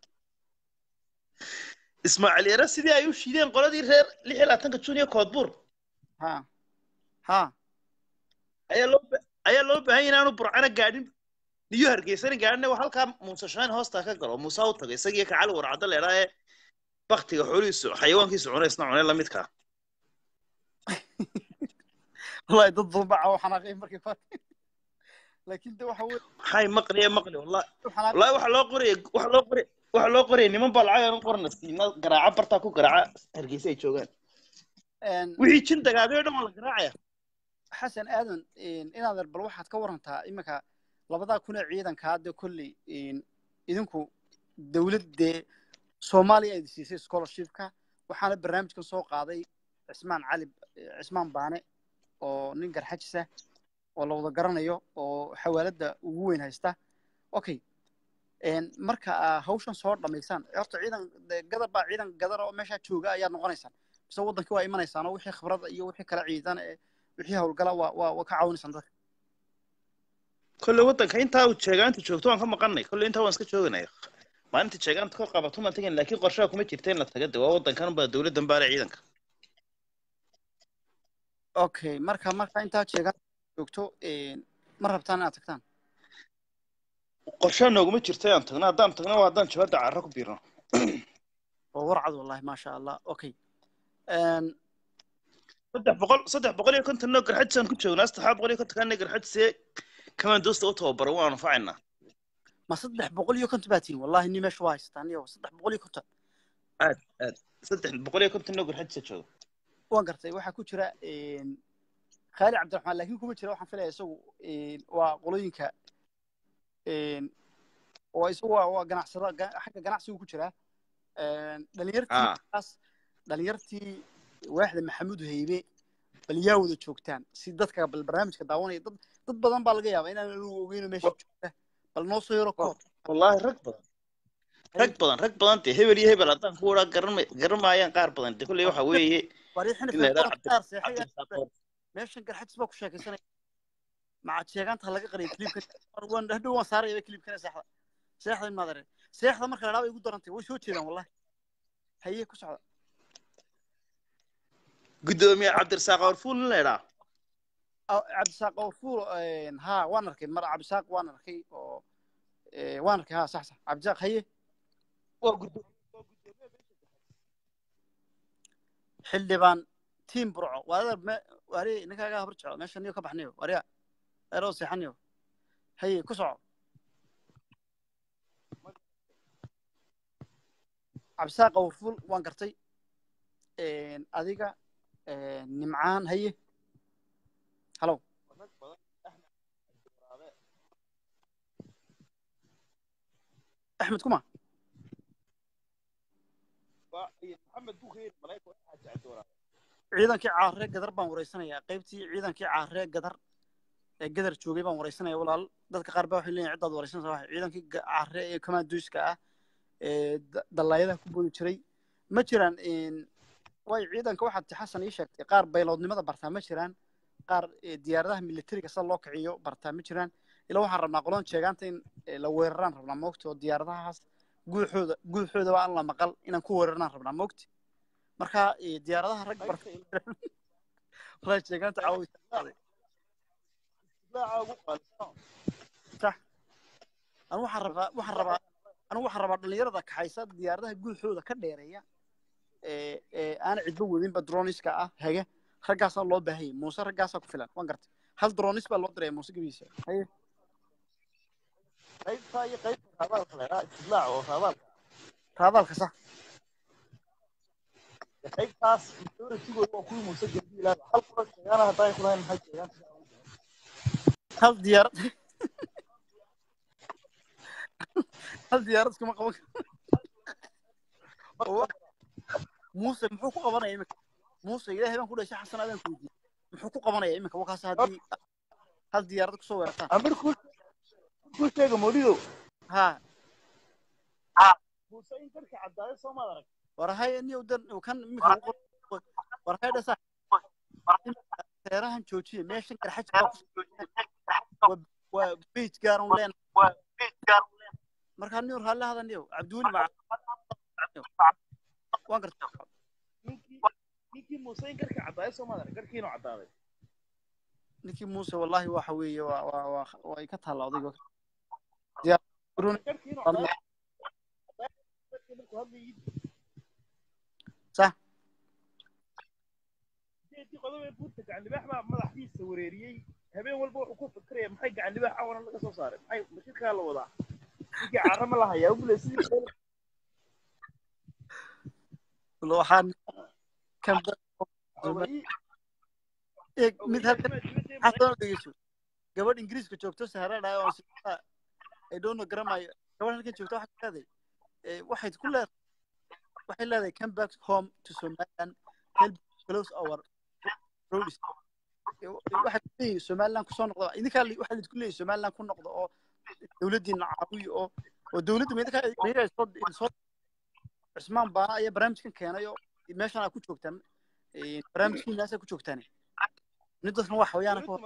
ismaaciil yare sidii ay u shiideen qoladii reer lix iyo labaatanka jun iyo koodbuur ha ha ayaa loo ba- ayaa loo baahan yahay inaanu burcana gaadhin niyo hargeysana gaadhin waa halkaa muuse shaan hoostaa ka galo muuse ha u taga isagiyo kacali warcadda leedhaa ee baktiga xoolihiisu xayawaankiisu cunay isna cunay lamidkaa wallahi dad duubaca oo xanaaqay markii hore laakiin de waxa weye maxay maqliye maqli wallahi xanaaq wallahi waxa loo qoraya waxa loo qoraya waxa loo qoraya niman baa lacag aan u qorana siina garaaca bartaa ku garaaca hargeysa ay joogaan wixii jin dagaagay oo dhan waa la garaacaya xasan aadan inaad bal waxaad ka warantaa iminka labadaa kun ee ciidankaa dee kolley idinku dowladdee soomaaliya ay siisay scholarshipka waxaana barnaamijkan soo qaaday cismaan cali cismaan baane oo nin garxajis ah oo la wada garanayo oo xawaaladda ugu weyn haysta okay marka aa hawshan soo dhamaysaan horta ciidan dee gadar baa ciidan gadar oo meeshaa jooga ayaad noqonaysaan mise waddankii waa imanaysaan oo wixii khibrada iyo wixii kala ciidan ee wixii hawlgala waa waa waa ka caawinaysaan dadka kolle waddanka intaa uu jeegaanta joogto waan ka maqannay kolle intaa waan iska jooganay maalinta jeegaanta ka qabato maan tegan laakiin qorshaha kuma jirta in la taga de waa waddankan baa dowladdan baale ciidanka okay marka marka intaa jeegaan joogto ma rabtaan inaad tagtaan qorshaha nooguma jirta aan tagno haddaan tagno waa haddaan jabadda carro ku biirno oo warcad wallahi maasha allah okay saddex boqol saddex boqol iyo konton noo garxajisaan ku joognaa saddex boqol iyo konton kaana garxajisee kamaan doosta u tababaran waan anfacaynaa ma saddex boqol iyo konton baa tihin wallahi ni meesha waa haystaan iyo saddex boqol iyo konton aad aad saddex boqol iyo konton noo garxajisa jooga waan gartay waxaa ku jira khaali cabdiraxmaan laakiin kuma jira waxaan filaya isagu waa qolooyinka oo isagu waa waa ganacsada ga- xagga ganacsigu ku jiraa Een, dhalinyartii Ah. markaas dhalinyartii waaxda maxamuud haybe bal yaa wada joogtaan si dadka bal barnaamijka daawanaya dad dad badan baa laga yaabaa inaan anigu ogeyno meesha joogta bal noo soo yaro koor wallaahi rag badan rag badan rag badan dee hebel iyo hebel haddaan ku waraa garan garanmaayaan qaar badan dee kolley waxa weeye warii xinif in la yidhaha koor qaar seexay cabdirasaaq meeshan garxajis baa ku sheekaysanaya macad sheegaanta laga qariyay kliibkan waan hadhow waan saaraya kliibkan seexda seexda in maadare seexda marka la dhaaba igu darantay way soo jeedaan wallahi haye ku socda gudoomiye cabdirasaaq warfuul in la idhaa Ah, cabdisaaq orfuul ha waan arkay mar cabdisaaq waan arkay oo eh, waan arkay ha sax sax cabdisaaq haye xildhibaan tiim burco waadar waari ninkaaga habar jeclo meesha niyo ka baxnayo wariya eroo seexanayo haye ku soco cabdisaaq orfuul waan gartay adiga nimcaan haye halow axmed kuma ciidankii caaree gadar baan wareysanayaa qaybtii ciidankii caaree gadar ee gadar joogay baan wareysanaya walaal dadka qaar baa waxay leeyihin ciddaad wareysanaysa waxa ciidankii ga- caaree ee commandoska ah ee da- dallaayadaha ku boodi jiray ma jiraan way ciidanka waxaad xasan ii sheegtay qaar bayloodnimada bartaa ma jiraan qaar eh, diyaaradaha militariga sida loo kiciyo bartaa ma jiraan ilaa waxaan rabnaa qolon sheegaanta in eh, la weeraraan rabnaa moogta oo diyaaradahaas guuxooda guuxoodaba aan la maqal inaan ku weerarnaan rabnaa moogta marka eh, diyaaradaha rag barta walaa sheegaanta caawisa anu waxaan rabaa waxaan rabaa anu waxaan rabaa dhalinyarada kaxaysa diyaaradaha guuxooda ka dheereeya ee ee aan cidba wadinba droniska ah haga raggaasaa loo baahayay muuse raggaasaa ku filan waan gartay hal dronis baa loo diraya muuse gebiisa haye raadaalka sax hal diyaarad hal diyaarad iskuma qaban karo muuse muxuu ku qabanaya iminka muuse ilaahay baan ku dhashay xasan adaan ku weydiiyey muxuu ku qabanaya iminka wakaas haddii hal diyaarad kusoo weerartaan ha war hay niyow dan kan iminka ugu qor- war hay dhasa seerahan joojiya meeshan garxaj baa ku waa- waa beit gaaran leen markaa niyow raalli hadan niyow cabdiweli maca waan gartay ninkii muuse wallahi waxa weeye waa waa waa way ka taalla odayga diyaar garoon sax madaxdiisa wareeriyey habeen walba wuxuu ku fikiraya maxay gacan libaax cawana laga soo saaray maxay mashirkaa la wadaa ninkii caara ma lahayaa ubule sidii waxaan kan eeg mid halkan xasan oo dhegeyso gabadh ingiriiska joogto saharadhaay oo sida ay doono garamayo gabadh halkan joogto waxay ku leedahay eh, waxay ku leedahay waxay leedahay come back home to somaliland help close our roads Eh, waxay ku leeyihin somaliland kusoo noqdo idinkaa li- waxaa lidinku leeyihin somaliland ku noqdo oo dowladdiina caawiyo oo oo dowladda ma idinkaa iyagaa soo soo cismaan baana ayaa barnaamijkan keenay oo meeshan aa ku joogtaan eh, barnaamijkiinaasaa ku joogtaan nin dadkan waa xawayaana ka hor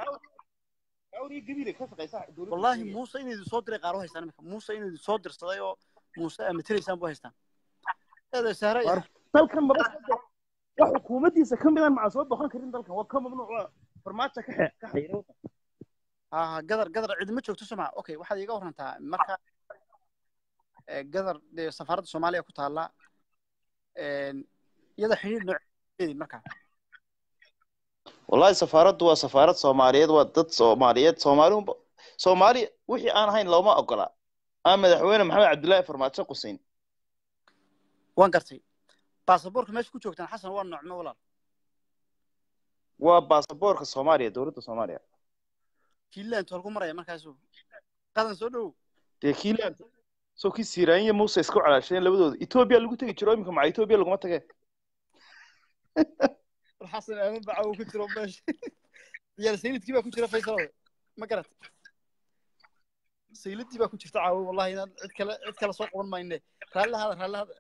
wallaahi muuse inuu idin soo diray qaar u haystaan imika muuse inuu idin soo dirsaday oo muuse aa matelaysaan bu haystaan eeda sahra War- dalkan maba soo wax xukuumaddiisa ka midaan maca soo boqon karin dalkan waa ka mamnuuc waa farmaajo ka xe- ka xayira ha gadar gadar cidima joogto soo maa okay waxaad iiga warantaa marka eh, gadar dee safaaradda soomaaliya ku taalla iyada xidhiir nooceedi marka wallahi safaaraddu waa safaarad soomaaliyeed waa dad soomaaliyeed soomaali unba soomaali wixii aan ahayn looma ogola aan madaxweyne maxamed cabdullaahi farmaajo qusayn waan gartay baasaboorka meesha ku joogtaan xasan waa noocme walaal waa baasaboorka soomaaliya dowladda soomaaliya kiilaan tool ku maraya markaasu qadan soo dhowow dee kiilan soo kii siiraan iyo muuse isku calaasheen labadooda etoobiya lagu tegi jiro iminka maca etoobiya laguma tage xasan aadan baca uu ku jiro meesha ciyaal sayidkii baa ku jira faysal ma garat sayidkii baa ku jirta caawo wallahi inaan cid kale cid kale soo qaban mayne raalli hada raalli hada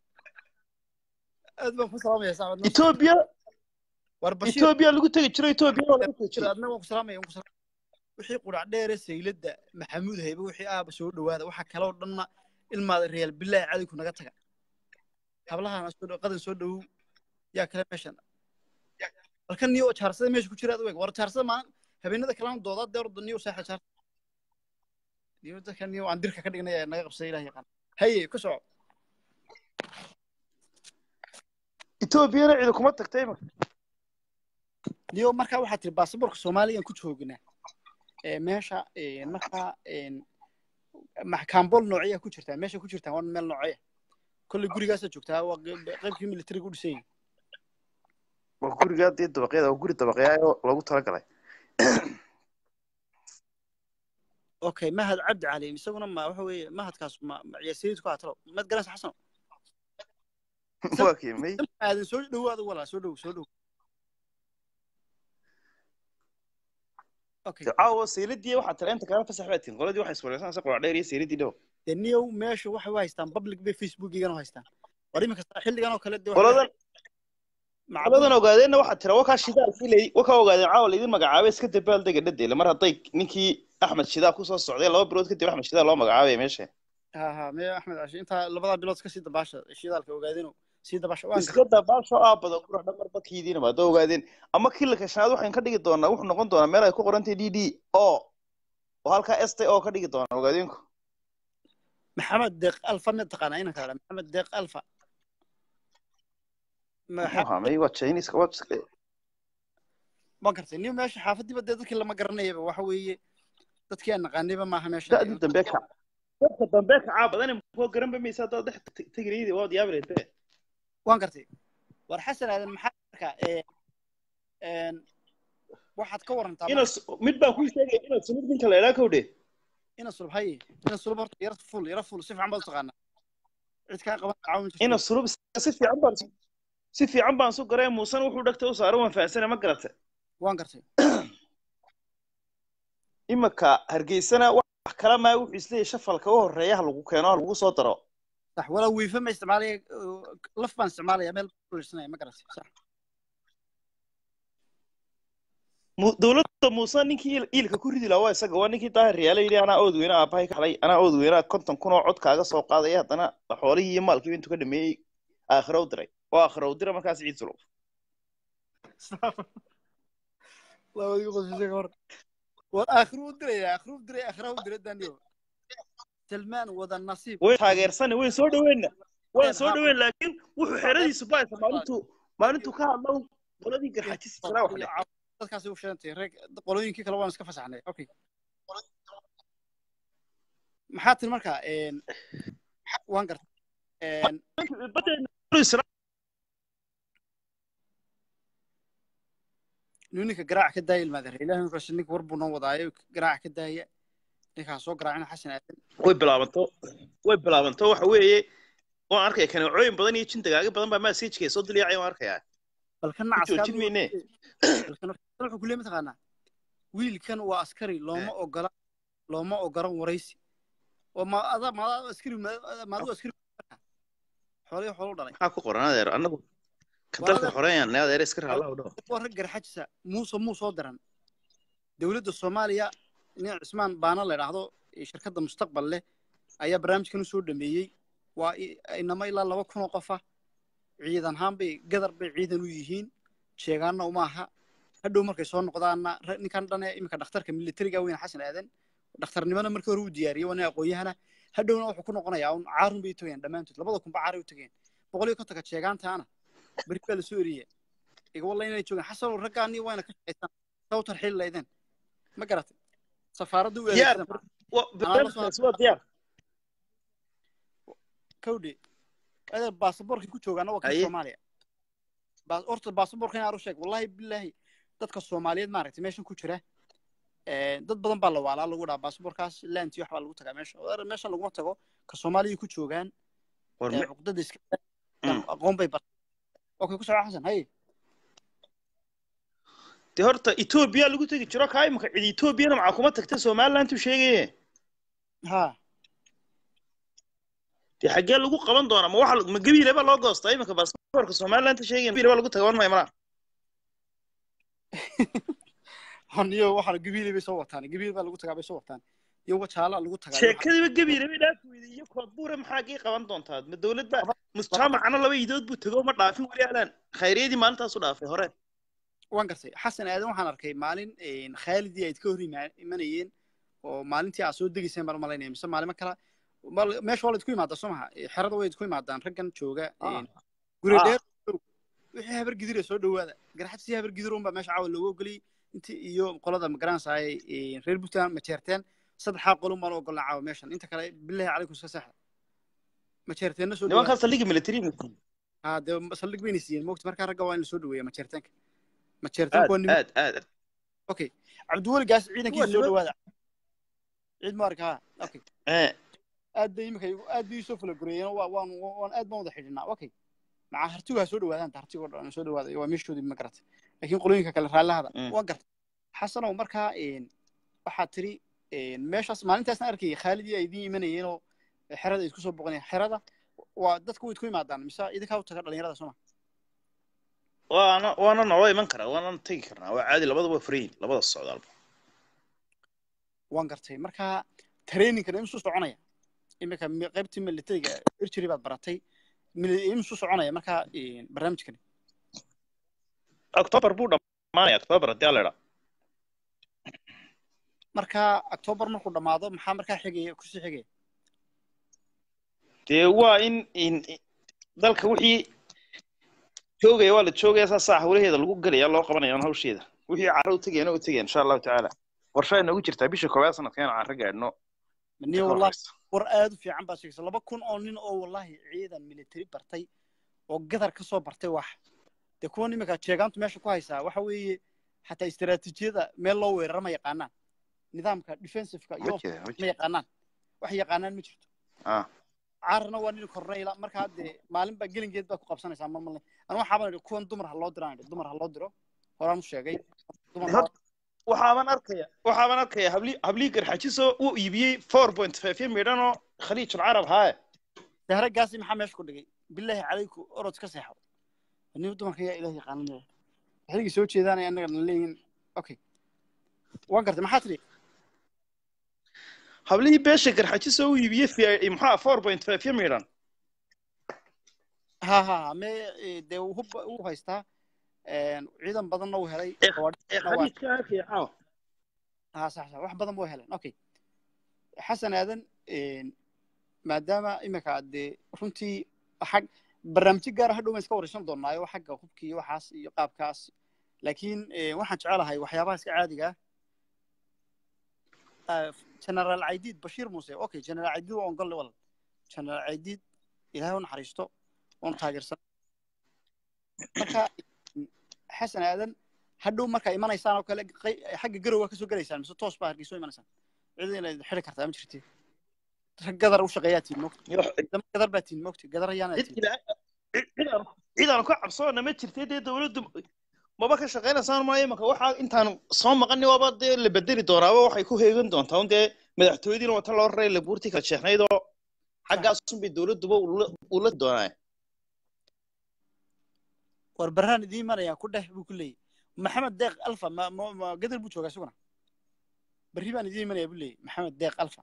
aad baan ku salaamaya saaxib etoobiya war bashir etoobiya lagu tegi jiro etoobiya waa lagu tegi jiro adna waan ku salaamaya waan ku salaamaya wixii qurac dheere sayladda maxamuud haybe wixii aaba soo dhawaada waxa kale oo dhanna ilmaada real bilaahi cali ku naga taga hablahana soo dhow qadan soo dhowow yaa kale meeshan halkan niyo jaarsada meesha ku jira aad u eg war jaarsada maalin habeenada kalena doodaa dee orda niyo saaxa jaarsa niyo dadka niyo aan dirka ka dhignay ee naga qabsay ilaah yaqaan haye ku soco etoobiyana cidi kuma tagtay iminka niyo markaa waxaa tiri baasaboorka soomaaliyan ku joognaa ee meesha ee, markaa een, maxkaambol noocyaa ku jirtaa meesha ku jirtaa waa meel noocya kolley gurigaasaa joogtaa waa qeyb- qeybkii militariga u dhisan yahay waa gurigaa dee dabaqyada waa guri dabaqyaa oo loogu talagalay okay mahad cabdi cali isaguna ma waxa weeye mahadkaas ma ma ciyaarsiyiid ku hatalo mad garanaysa xasan waa kiimay aadan soo dhowaada walaa soo dhow soo dhow okay caawa sayladii waxaa tira inta kale fasax baa tihin qoladii waxay iswareysanaysa qurac dheer iyo sayladii dhow dee niyow meesha waxay u haystaan public bay facebookigana u haystaan war iminka xilligan oo kale dee waxay qoladan macquul- qoladan ogaadeenna waxaa tira wakaa shidaalkii la wakaa ogaadeen caawa laydin magacaabay iska dabaaldega dhadeele mar hadday ninkii axmed shidaa kusoo socday laba bilood kadib axmed shidaa loo magacaabay meesha ha ha me axmed cashi intaa labadaa bilood kasii dabaasha shidaalka ogaadeen sii dabaasha waan iska dabaasho aabado qurux dhamar badkiidiina ma hadoo ogaadeen ama kilaka shanaad waxaan ka dhigi doonaa wuxuu noqon doonaa meel ay ku qorantay d d o oo halkaa st o ka dhigi doonaa ogaadeenku maxamed deeq alfa mid taqaanaa inanka la maxamed deeq alfa muxuu ahaa may waa chinese waa ma gartay nin meesha xaafadiiba dee dadkii lama garanayaba waxa weeye dadkii aan naqaanayba maaha meesha da'dii dambe ka dadka dambe ka caabadane koo garanba maysa haddaad dhex tegriyadi waad yaabi lahayd be waan gartay war xasan aadan maxaa markaa ee een waxaad ka warantaa ina mid baan kuu sheegaya inaad sumid ninka la idhaa kowdhe ina sulub haye ina sulub horta yara ful yara ful si fiican baad u taqaanaa cid kaa qaban caawin jirta ina sulub si fiican baan si fiican baan su garay muusan wuxuu dhagta u saaray waan fahansana ma garata waan gartay imika hargeysana wax kala maa wuxuu isleeyahay shafalka u horeeya ha lagu keeno ha lagu soo daro sax walaa wiifa ma isticmaalaya laf baan isticmaalaya meel kulisanaya ma garatay sax Mu- dowladda muuse ninkii il- iilka ku ridi lahaa waa isaga waa ninkii daahir riyaala yidhi anaa ood weyne aabahay ka xalay anaa ood weyne konton kun oo cod kaaga soo qaadaya haddana xoolihii iyo maalkiiba intuu ka dhameeyey aakhira u diray oo aakhira u dira markaas ciid sulub labadii qosisay hor war aakhiru u diraya aakhiru u diray aakhira u diray daniyo salmaan wada nasiib way taageersani way soo dhaweenna waan soo dhaweyn laakiin wuxuu xeradiisu baaysa maalintuu maalintuu ka hadlo qoladii garxajis jiraa wax leh dadkaasi u sheegantay reeg qolooyinkii kale waan iska fasaxnay okay maxaa tiri markaa een waan gartay een ninka garaac ka daaya ilmaadare ilaahay markaas ninka war buu noo wadaayo garaac ka daaya ninkaa soo garaacina xasan aadan way bilaabanto way bilaabanto waxa weeye waan arkaya kaneecooyin badan iyo jin dagaagyo badan baa masajka soo dilyaacay waan arkayaa balka ku nacaskaa joojin mayne balkan wuxuu ku leeyahay mataqaanaa wiilkan waa askari looma ogola looma ogolan waraysi oo ma ada ma ada askari ma ma adigu askari xoolihii xoolo u dhalay maxaa ku qoran adeer annagu ka dalka xoreeyaan ne adeer iska raala u dhaw waa rag garxajisa muuse muu soo diran dowladda soomaaliya nin cismaan baana la idhaahdo ee shirkadda mustaqbal leh ayaa barnaamijkan u soo dhameeyey waa i- inama ilaa laba kun oo qof ah ciidan ahaan bay gadar bay ciidan u yihiin sheegaanna uma aha hadhow markay soo noqdaanna ra- ninkan dhane iminka dhakhtarka militariga weyn xasan aadan dhakhtarnimana markii hore uu diyaariyey waa nin aqoon-yahana hadhowna wuxuu ku noqonayaa un caarun bay u tageen dhammaantood labada kunba caaray u tageen boqol iyo kontonka sheegaantaana beri baa lasoo eriye iga walla inay joogaan xasanow raggaanii wayna ka shaqaystaan saw tarxiil laydeen ma garatay safaaradda u Diyaar. adeegsadan Wa- barnaamijkaasi waa diyaar kawdhe adeer baasaboorkii ku joogaana waa kan Haye. soomaaliya Baas- horta baasaboorka inaan u sheeg wallahi bilaahi dadka soomaaliyeed maaragtay meeshan ku jira dad badan baa la waalaa lagu dhaha baasaboorkaas laantii wax baa lagu tagaa meesha oo meeshan laguma tago ka soomaaliya ku joogaan war ee me- cuqdada iska Mm. aqoon bay bartay okay ku soco xasan haye dee horta etoobiya lagu tegi jiro kaa imika cid etoobiyana maxaa kuma tagta somaliland uu sheegaye ha dee xaggee lagu qaban doonaa ma waxa ma gabiile baa loo goostaa imika baasaboorka somaliland sheegaya gabiile baa lagu taga wan maya malaa haniyo waxaan gabiilay bay soo wataan gabiil baa lagu tagaa bay soo wataan iyo wajaala lagu tagaa sheekadiiba gabiile bay dhaafi weyday iyo koodbuure maxaa gii qaban doontaa ma dowlad baa musjaamacana laba idood buu tego ma dhaafin weli alaan khayriyadii maalintaasu dhaafay hore waan gartay xasan aadan waxaan arkay maalin khaalidii ayd ka hor ima- imanayeen oo maalintii aad soo degayseen baan u malaynaya mise maalimo kala mal- meesha waa la idku imaadaa soo maha Eh, xerada way idku imaadaan raggan jooga Ah. guri Ah. dheer wixii habar gidira soo dhowaada garxadsi habar gidir unbaa meesha caawa loogu ogoliyey inti iyo qolada magaranaysaay reer puntland majeerteen saddexaa qolun baan u ogolnaa caawa meeshan inta kale bilahi calaykum iska seexda majeerteenna soo nimankaa dhowaada saldhigga military ha dee saldhig bayna siiyeen mogta markaa ragga waa in la soo dhoweeya majeerteenka majeerteenka waa aad niman aad aad okay cabdiweli gaas ciidankiisa soo niman- dhowaada ciid mubarak ha okay Eh, aad bay imika igu- aad bay isoo fulagureeyeen waa waan waan aad baan wada xidhinaa okay maca hartigu ha soo dhowaadaan ta hartigo dhan soo dhowaada waa meeshoodii ma garatay laakiin qolooyinka kale raallahada Mm. waa gartay xasanow markaa een, waxaad tiri een, meeshaas maalintaasna arkayay khaalidii ay idiin imanayeen oo xerada ay isku soo boqonayeen xerada waa dadku way isku imaadaan mise idinkaa u taga dhalinyarada sooma waana waana naloo iman karaa waana tegi karnaa waa caadi labadaba waa furan yihin labada socdaalba waan gartay markaa traininkan imisuu soconaya imika mi- qaybtii militariga irjiri baad baratay mili- imisuu soconaya markaa een, barnaamijkani october buu dhamaanaya october haddii ala idhaa markaa october markuu dhammaado maxaa markaa xigaya kusii xigaya dee waa in in in- dalka wixii joogaya waa la joogaya saasaa hawlaheeda lagu gelaya loo qabanaya on hawsheeda wixii carro u tegayana u tegaya insha allahu tacaala warshaa inoogu jirtaa bisha koowaad sanadkan aan carro gaadhno niyo wallahi war aad u fiican baad sheegaysa laba kun oo nin oo wallahi ciidan military bartay oo gadar ka soo bartay wax dee kuwan iminka jeegaantu meesha ku haysaa waxa weeye xataa istaraatiijiyada meel loo weerara ma yaqaanaan nidaamka defensiveka iyo wajida ma wajida yaqaanaan wax yaqaanaan ma jirto ah caarna waa nin korneyla markaa dee maalin baa gelingeed baa ku qabsanaysaa mar malne anu waxaabaan idhi kuwan dumar ha loo diraan idhi dumar ha loo diro horaan u sheegay dumar ha- waxaaban arkaya waxaaban arkaya habli hablii garxajiso uu iibiyey four point five midhan oo khaliijul carab haaye dahre gaasi maxaa meesha ku dhigay bilaahi calayku orod ka seexo nin dumarka yaa ilaah yaqaananaya waxaygii soo jeedaanaya annaga na leeyihin okay waan gartay maxaa tidhi hablihii beesha garxajiso uu iibiyey fi maxaa four point five midhan ha ha ha me eh, dee uu hub uu haystaa een, ciidan badanna uu helay ee gawaadhina waa- khaliijka arkaya caawa ha sax sax wax badan buu heleen okay xasan aadan een, maadaama iminka aad dee runtii xag barnaamijyo gaara hadhow ma iska waraysan doonaayo xagga hubkii iyo waxaas iyo qaabkaas laakiin eh, waxaan jecelahay waxyaabaha iska caadiga ah generaal caydiid bashiir muuse okay generaal caydiid waa ongolle walal generaal caydiid ilaahay u naxariisto oon taageersan marka xasan aadan hadhow markaa imanaysaan oo kale qey- xagga garow waa kasoo gelaysaan mise toos baa hargeyso imanaysaan cid inaad xiri kartaa ma jirti rag gadar u shaqeeyaa tiin mogta dama gadar baa tiin mogta gadar ayaana cid tiin ilaa cid cid aan cid aan ka cabsoona ma jirtay dee dawladdu maba ka shaqaynaysaan maayo imanka waxaa intaan soo maqani waaba dee la bedeli doonaaba waxay ku heegan doontaa un dee madaxtooyadiina wata loo raray labuurtii kala sheeknayd oo xaggaasun bay dawladduba ula ula doonaa war baraan idiin imanayaan ku dheh buu ku leeyahy maxamed deeq alfa ma ma ma gadar buu joogaa isaguna berri baan idiin imanaya buu leeyahy maxamed deeq alfa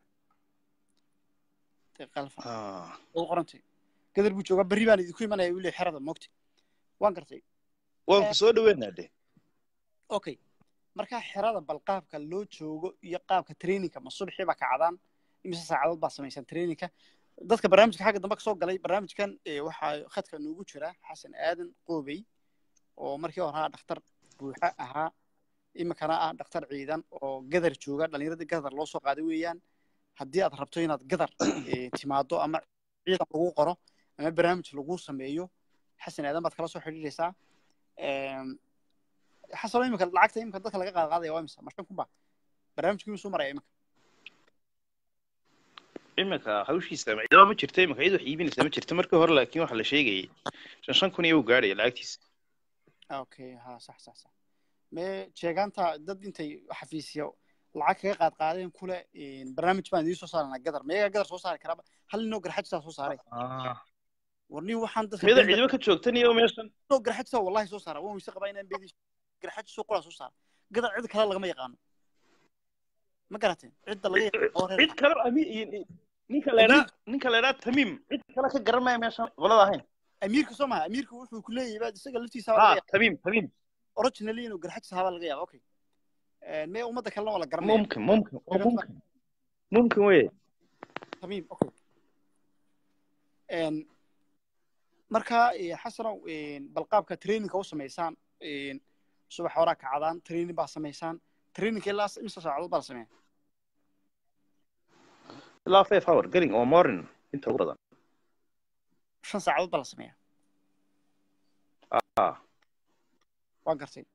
deeq alfa oo qorantay gadar buu joogaa berri baan idinku imanaya buu leeyahy xerada mogta waan gartay waan ku soo dhaweynaa de okay markaa xerada bal qaabka loo joogo iyo qaabka trainingka ma subaxii baa kacdaan imise saacadood baa samaysaan trainingka dadka barnaamijka xagga dambe kasoo galay barnaamijkan eh, waxaa khadka noogu jira xasan aadan qoobey oo markii hore ahaa dhakhtar buuxa ahaa iminkana ah dhakhtar ciidan oo gadar jooga dhallinyaradii gadar loo soo qaaday weeyaan haddii aad rabto inaad gadar eh, timaado ama ciidan lagu qoro ama barnaamij lagu sameeyo xasan aadan baad kala soo xidhiidhaysaa Em, xasano iminka lacagta iminka dadka laga qaad qaadaya waa imisa ma shan kun ba barnaamijkii soo maraya iminka iminka hawshiisa ciidama ma jirto iminka cid wax iibinaysa ma jirto markii hore laakiin waxa la sheegayay shan shan kun iyo uu gaadhaya lacagtiisa okay ha sax sax sax me jeegaanta dad intay xafiisyo lacag kaga qaad qaadeen kule barnaamij baan idiin soo saarana gadar meegaa gadar soo saari karaba hal ninoo garxajisaa soo saaray war nin waxaan dadka mida ciidamo ka joogtan iyo meeshan ninoo garxajisaa wallahi soo saara waan weyse qabaa inaan beedi garxajisoo qolaa soo saara gadar cid kale lagama yaqaano ma garateen cidda laga yaqaano cid kale ami- ninka leedhaa ninka leedhaa tamiim cid kale ka garan maya meeshan qolada ahayn amiirka soo maha amiirka wuxuu ku leeyahay baad isaga laftiisa ha tamiim tamiim originally inuu garxajis ahaa baa laga yaaba okay mee ummadda kalena waa la garanaya mumkin mumkin waa mumkin mumkin weye tamiim okay marka xasanow balqaabka traininga u samaysaan subax horaa kacdaan training baa samaysaan traininga ilaa imisa saacadood baa la sameeya ilaa five hour gelin oo morning inta ugu badan shan saacadood baa la sameeya ah waa gartay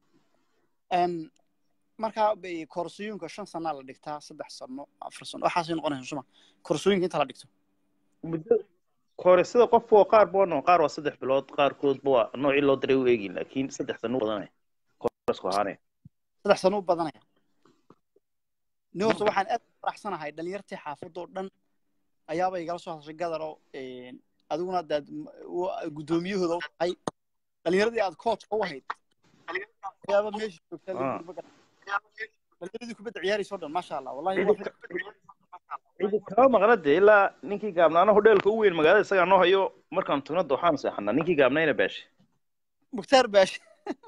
marka koorsooyinka shan sanaa la dhigtaa saddex sano afar sano waxaasay noqonaysa suma koorsooyinka inta la dhigto muddo kore sida qof waa qaar baa noo qaar waa saddex bilood qaarkoodba waa noocii loo diray u eegin laakiin saddex sano u badanaya koresku ahaanaya saddex sano u badanaya ni horta waxaan aad u faraxsanahay dhalinyartii xaafadoo dhan ayaaba igala soo hadashay gadaro adiguna daad guddoomiyahooda u tahay dhalinyaradii aad coachka u ahayd ayaaba meesha joogtaa dhalinyaradii kubadda ciyaaraysa o dhan maasha allah wallahi cidi kama maqna dee ilaa ninkii gaabnaana hodheelka u weyn magaalada isagaa noo hayo markaan tugna dooxaan seexanaa ninkii gaabnayna baashe mukhtaar baashe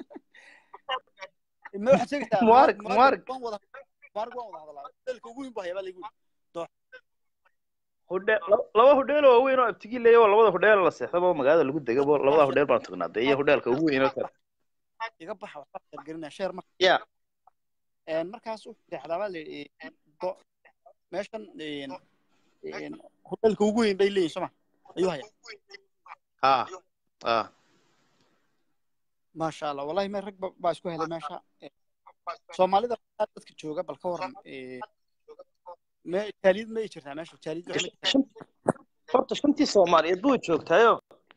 ma waxaad sheegaysaa Mubarak, Mubarak. waan wada mubarak waan wada hadalaa hodheelka ugu weyn buu hayaa baa lagu hodhe laba hodheel oo weyn oo abtigii leeya oo labada hodheel la seexdaba magaalada lagu degabo labada hodheel baan tugnaa dee iyo hodheelka ugu weyn oo kale iga baxa waxbaa sheergelinaya sheer marka ya markaas wuxuu seexdaa baa layidhi do meeshan hodheelka ugu weyn bay leeyihin soo ma ayuu hayaa ha ha maasha allah wallahi me rag ba- baa isku helay meesha soomaalida dadka jooga bal ka waran me jaaliyad ma ay jirtaa meesha jaaliyad wax ma jirtaa? horta shantii soomaaliyeed buu joogtaayo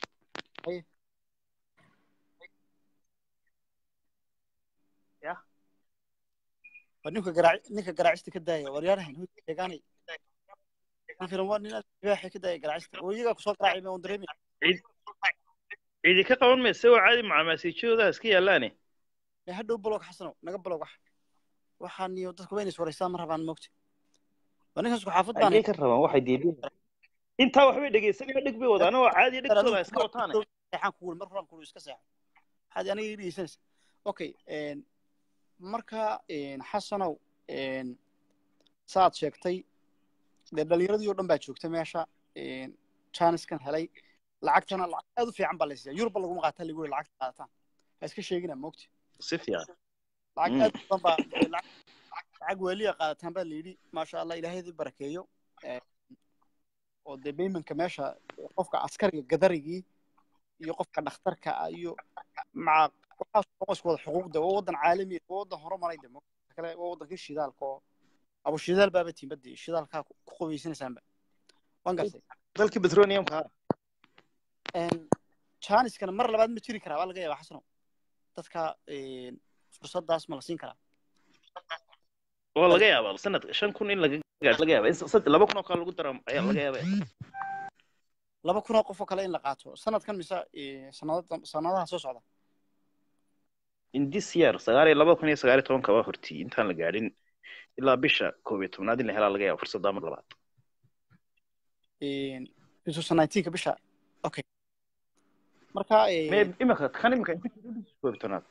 waa ninka garaac ninka garaacista ka daaya waryaarahan hud sheegaanay ninkan waa nin ibaaxay ka daaya garaacista oo iyagaa kusoo garaacay ma on dareemi cidi ka qaban mayse oo caadi macaamaasiijyadooda iska yaalaane me hadhow balog xasanow naga balog wax waxaan iyo dadku wayna iswaraystaan ma rabaan moogta waa ninkan isku xaafad baan ayay ka rabaan waxay diideen intaa waxbay dhegeysanaya dheg bay wadaan oo caadi dhegtooda iska wataane seexaan kuul mar horan kuul iska seexo waxaad aniga ii dhegeysanaysa okay marka xasanow saaad sheegtay dee dhalinyaradii oo dhan baa joogta meesha janiskan helay lacagtana lacag aad u fiican baa la siiya yurubba laguma qaataa lagu yiri lacagta qaadataan ha iska sheegina moogti si fiican lacag Mm. aad u badan baa lacag lacag weeliya qaadataan baa la yidhi maasha allah ilaahaydi barakeeyo oo dee baymanka meesha qofka askariga gadarigii iyo qofka dhakhtarka ah iyo maca waxaas oo isku wada xuquuqda waa waddan caalami ah waa waddan horumaray de moogta kale waa waddankii shidaalka oo abu shidaal baaba tiimbadii shidaalkaa ku ku qubaysanaysaanba waan gartay dalkii petroleumka janiskana mar labaad ma jiri karaa waa laga yaabaa xasano dadka fursadaas ma la siin karaa oo laga yaaba sanadka shan kun in laga gaadho laga yaaba in sad- laba kun oo kale lagu daro ayaa laga yaaba laba kun oo qof oo kale in la qaato sanadkan mise sanadada sanadaha soo socda in this year sagaal iyo laba kun iyo sagaal iyo tobanka waa hortii intaan la gaadhin ilaa bisha koob iyo tobnaad in la helaa laga yaaba fursadda mar labaad two thousand nineteenka bisha okay marka me imika kan imika inta koob iyo tobnaad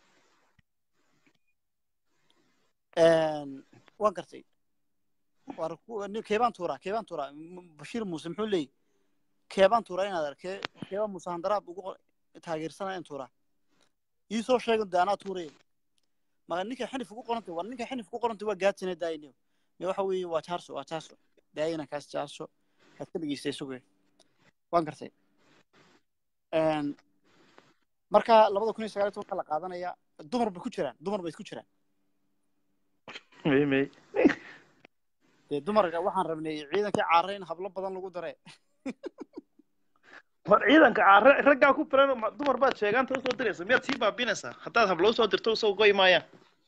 waan gartay war ku- nin- keebaan tuuraa keebaan tuuraa M- bashiir muuse muxuu leeyahy keebaan tuuraa inaad arkee keebaan muuse handaraab ugu qo- taageersanaya in tuuraa ii soo sheegan de anaa tuuraya maka ninka xinif ugu qorantay war ninka xinif ugu qorantay waa gaadsina daayine me waxa weeye waa jaarso waa jaarso daayina kaas jaarso kaad ka dhegeystay suge waan gartay marka labada kun iyo sagaal iyo tobanka la qaadanaya dumar bay ku jiraan dumar bay ku jiraan may may dee dumarka waxaan rabnay ciidankii caare in hablo badan lagu dare war ciidanka caare raggaa ku filan ma- dumar baad sheegaanta usoo diraysa miyaad sii baabinaysaa haddaad hablo usoo dirto usoo goy maayaan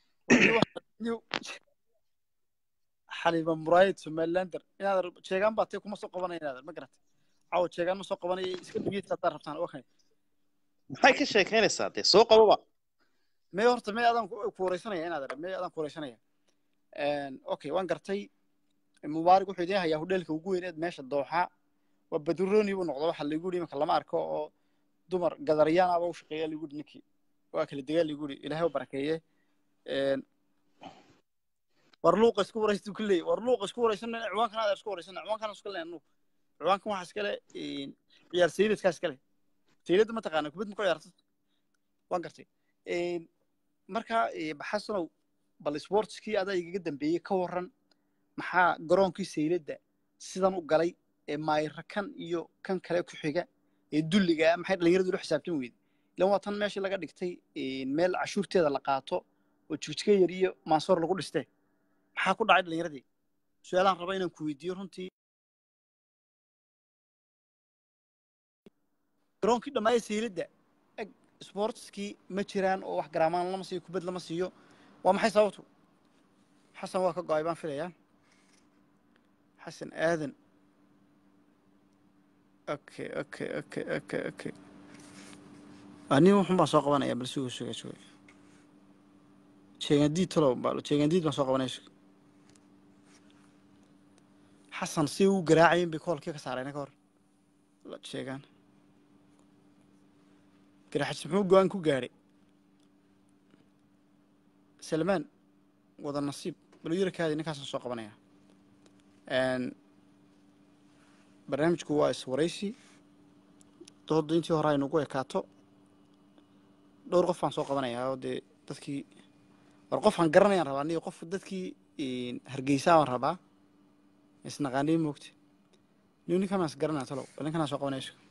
xaliima muraayid somalilander inaad sheegaan baa tee kuma soo qabanaya inaad ma garata caawa sheegaan ma soo qabanaya iska dhigiisa haddaad rabtaan okay maxay ka sheekaynaysaa dee soo qababa mee horta mee adaan ku ku wareysanaya inaad mee adaan ku wareysanaya okay waan gartay mubaarak wuxuu idiin hayaa hodheelka ugu weyneed meesha dooxa waa baduroni buu noqdo waxa lagu yidhi imanka lama arko oo dumar gadariyaan aba u shaqeeya lagu yidhi ninkii waa kala degaa lagu yidhi ilaahay u barakeeye war luuqa isku wareystu ku leeyahy war luuqa isku wareysana ciwaankan aad isku wareysana ciwaankan iska leen nuuq ciwaankan waxaa iskale ciyaar sayidadkaa iskale sayidada ma taqaana kubad ma ku ciyaarta waan gartay marka xasanow bal sportskii adaa igaga dambeeyey ka waran maxaa garoonkii sayladda sidan u galay ee maayra kan iyo kan kale ku xiga ee dulliga ah maxay dhallinyaradu ula xisaabtan weyday ilan waa tan meeshii laga dhigtay meel cashuurteeda la qaato oo jigjiga yar iyo maansoor lagu dhistee maxaa ku dhacay dhallinyaradii su-aalaan raba inaan ku weydiiyo runtii garoonkii dhammaaya sayladda eg sportskii ma jiraan oo wax garaamaan lama siiyo kubad lama siiyo waa maxay sababtu xasan waa ka go-ay baan filayaa xasan aadan okay okay okay okay okay nin wuxun baan soo qabanaya bal suga suga suga jeegandiid talow bal jeegandiid baan soo qabanaya suga xasan si uu garaacayin bay koolkii ka saarayna ka hor la sheegaan garaxajis muxuu go-aan ku gaadhay salmaan wada nasiib balyarakaadii ninkaasaan soo qabanaya barnaamijku waa iswaraysi dooda intii hore aynugu ekaato dhowr qof baan soo qabanayaa oo dee dadkii war qofaan garanayaan rabaa aniga qof dadkii hargeysaa baan rabaa isnaqaanii moogta niu ninkan baan is garanaya talow bal ninkanaan soo qabanaya isku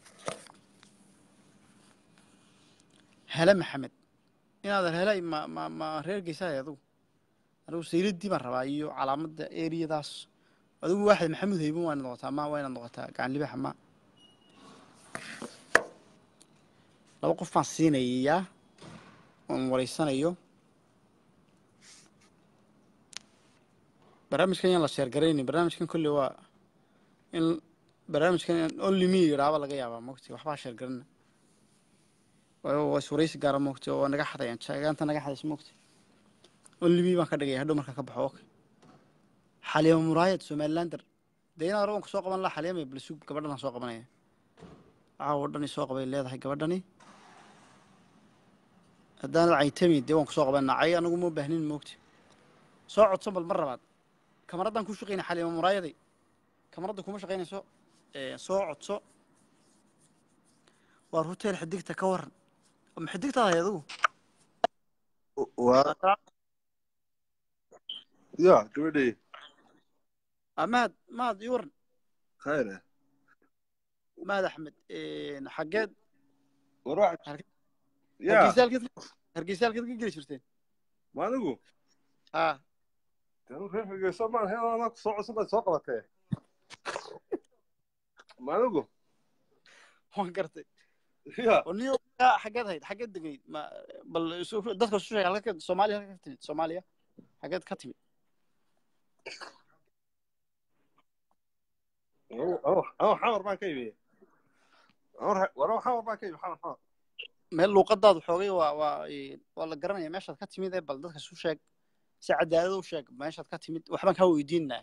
hele maxamed inaadan helay ma ma ma reer geysaay adugu anigu sayladii baan rabaa iyo calaamadda eriyadaas adigu waaxid maxamuud hayban waa inaad noqotaa ma waa inaad noqotaa gacan libaxa ma laba qof baan siinayaa oon wareysanayo barnaamijkan yaan la sheergaraynin barnaamijkan kolley waa in barnaamijkan only me yidhaaba laga yaabaa mogti waxbaa sheergarana waa iswaraysi gaara mogti oo naga xadayaan sheegaanta naga xadaysa mogti only me baan ka dhigaya hadhow marka ka baxo okay xaliima muraayad somalilander dee inaan rabanku soo qaban laha xaliima balsug gabadhan aan soo qabanaya caawo dhani soo qabay leedahay gabadhani haddaanad caytami dee waan ku soo qabanaa cay anagu ma baahnin moogti soo codsan bal mar labaad kamaraddaan ku shaqayna xaliima muraayaday kamaradda kuma shaqaynayso soo codso waar hotel xidigta ka waran ma xidigtaad hay adigu waa ya gabadhay mahad mahad ii waran khayre mahad axmed xaggeed war waxa ya hargeysaalkeed hargeysaalkeed ka geli jirteen ma anigu ha anu reer hargeysa maan hel anaa ku soo cusub baad soo qabatee ma anigu waan gartay ya oo niyo xaggeed hayd xaggeed degayd ma bal isu- dadka isu sheeg halka ka- soomaaliya halka ka timid soomaaliya xaggeed ka timid anu xamar baan ka imi war xamar baan ka imi xamar xamar meel luuqadaadu xoogay waa waa ee, waa la garanaya meeshaad ka timid ee bal dadka isu sheeg si cadaalad u sheeg meeshaad ka timid waxbaan kaa weydiinaa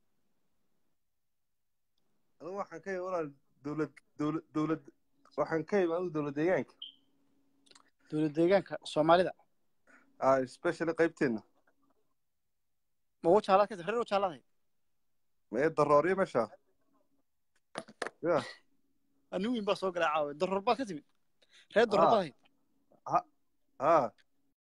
anigu waxaan ka imi walaal dowlad dowlad dowlad waxaan ka imi anigu dowlad deegaanka dowlad deegaanka soomaalida ah especially qaybteena ma wajaalaad ka timid reer wajaalaad hayd mee darooriyo meesha ya anigu in baa soo galay caawa daroor baad ka timid reer daroor baad hayd ha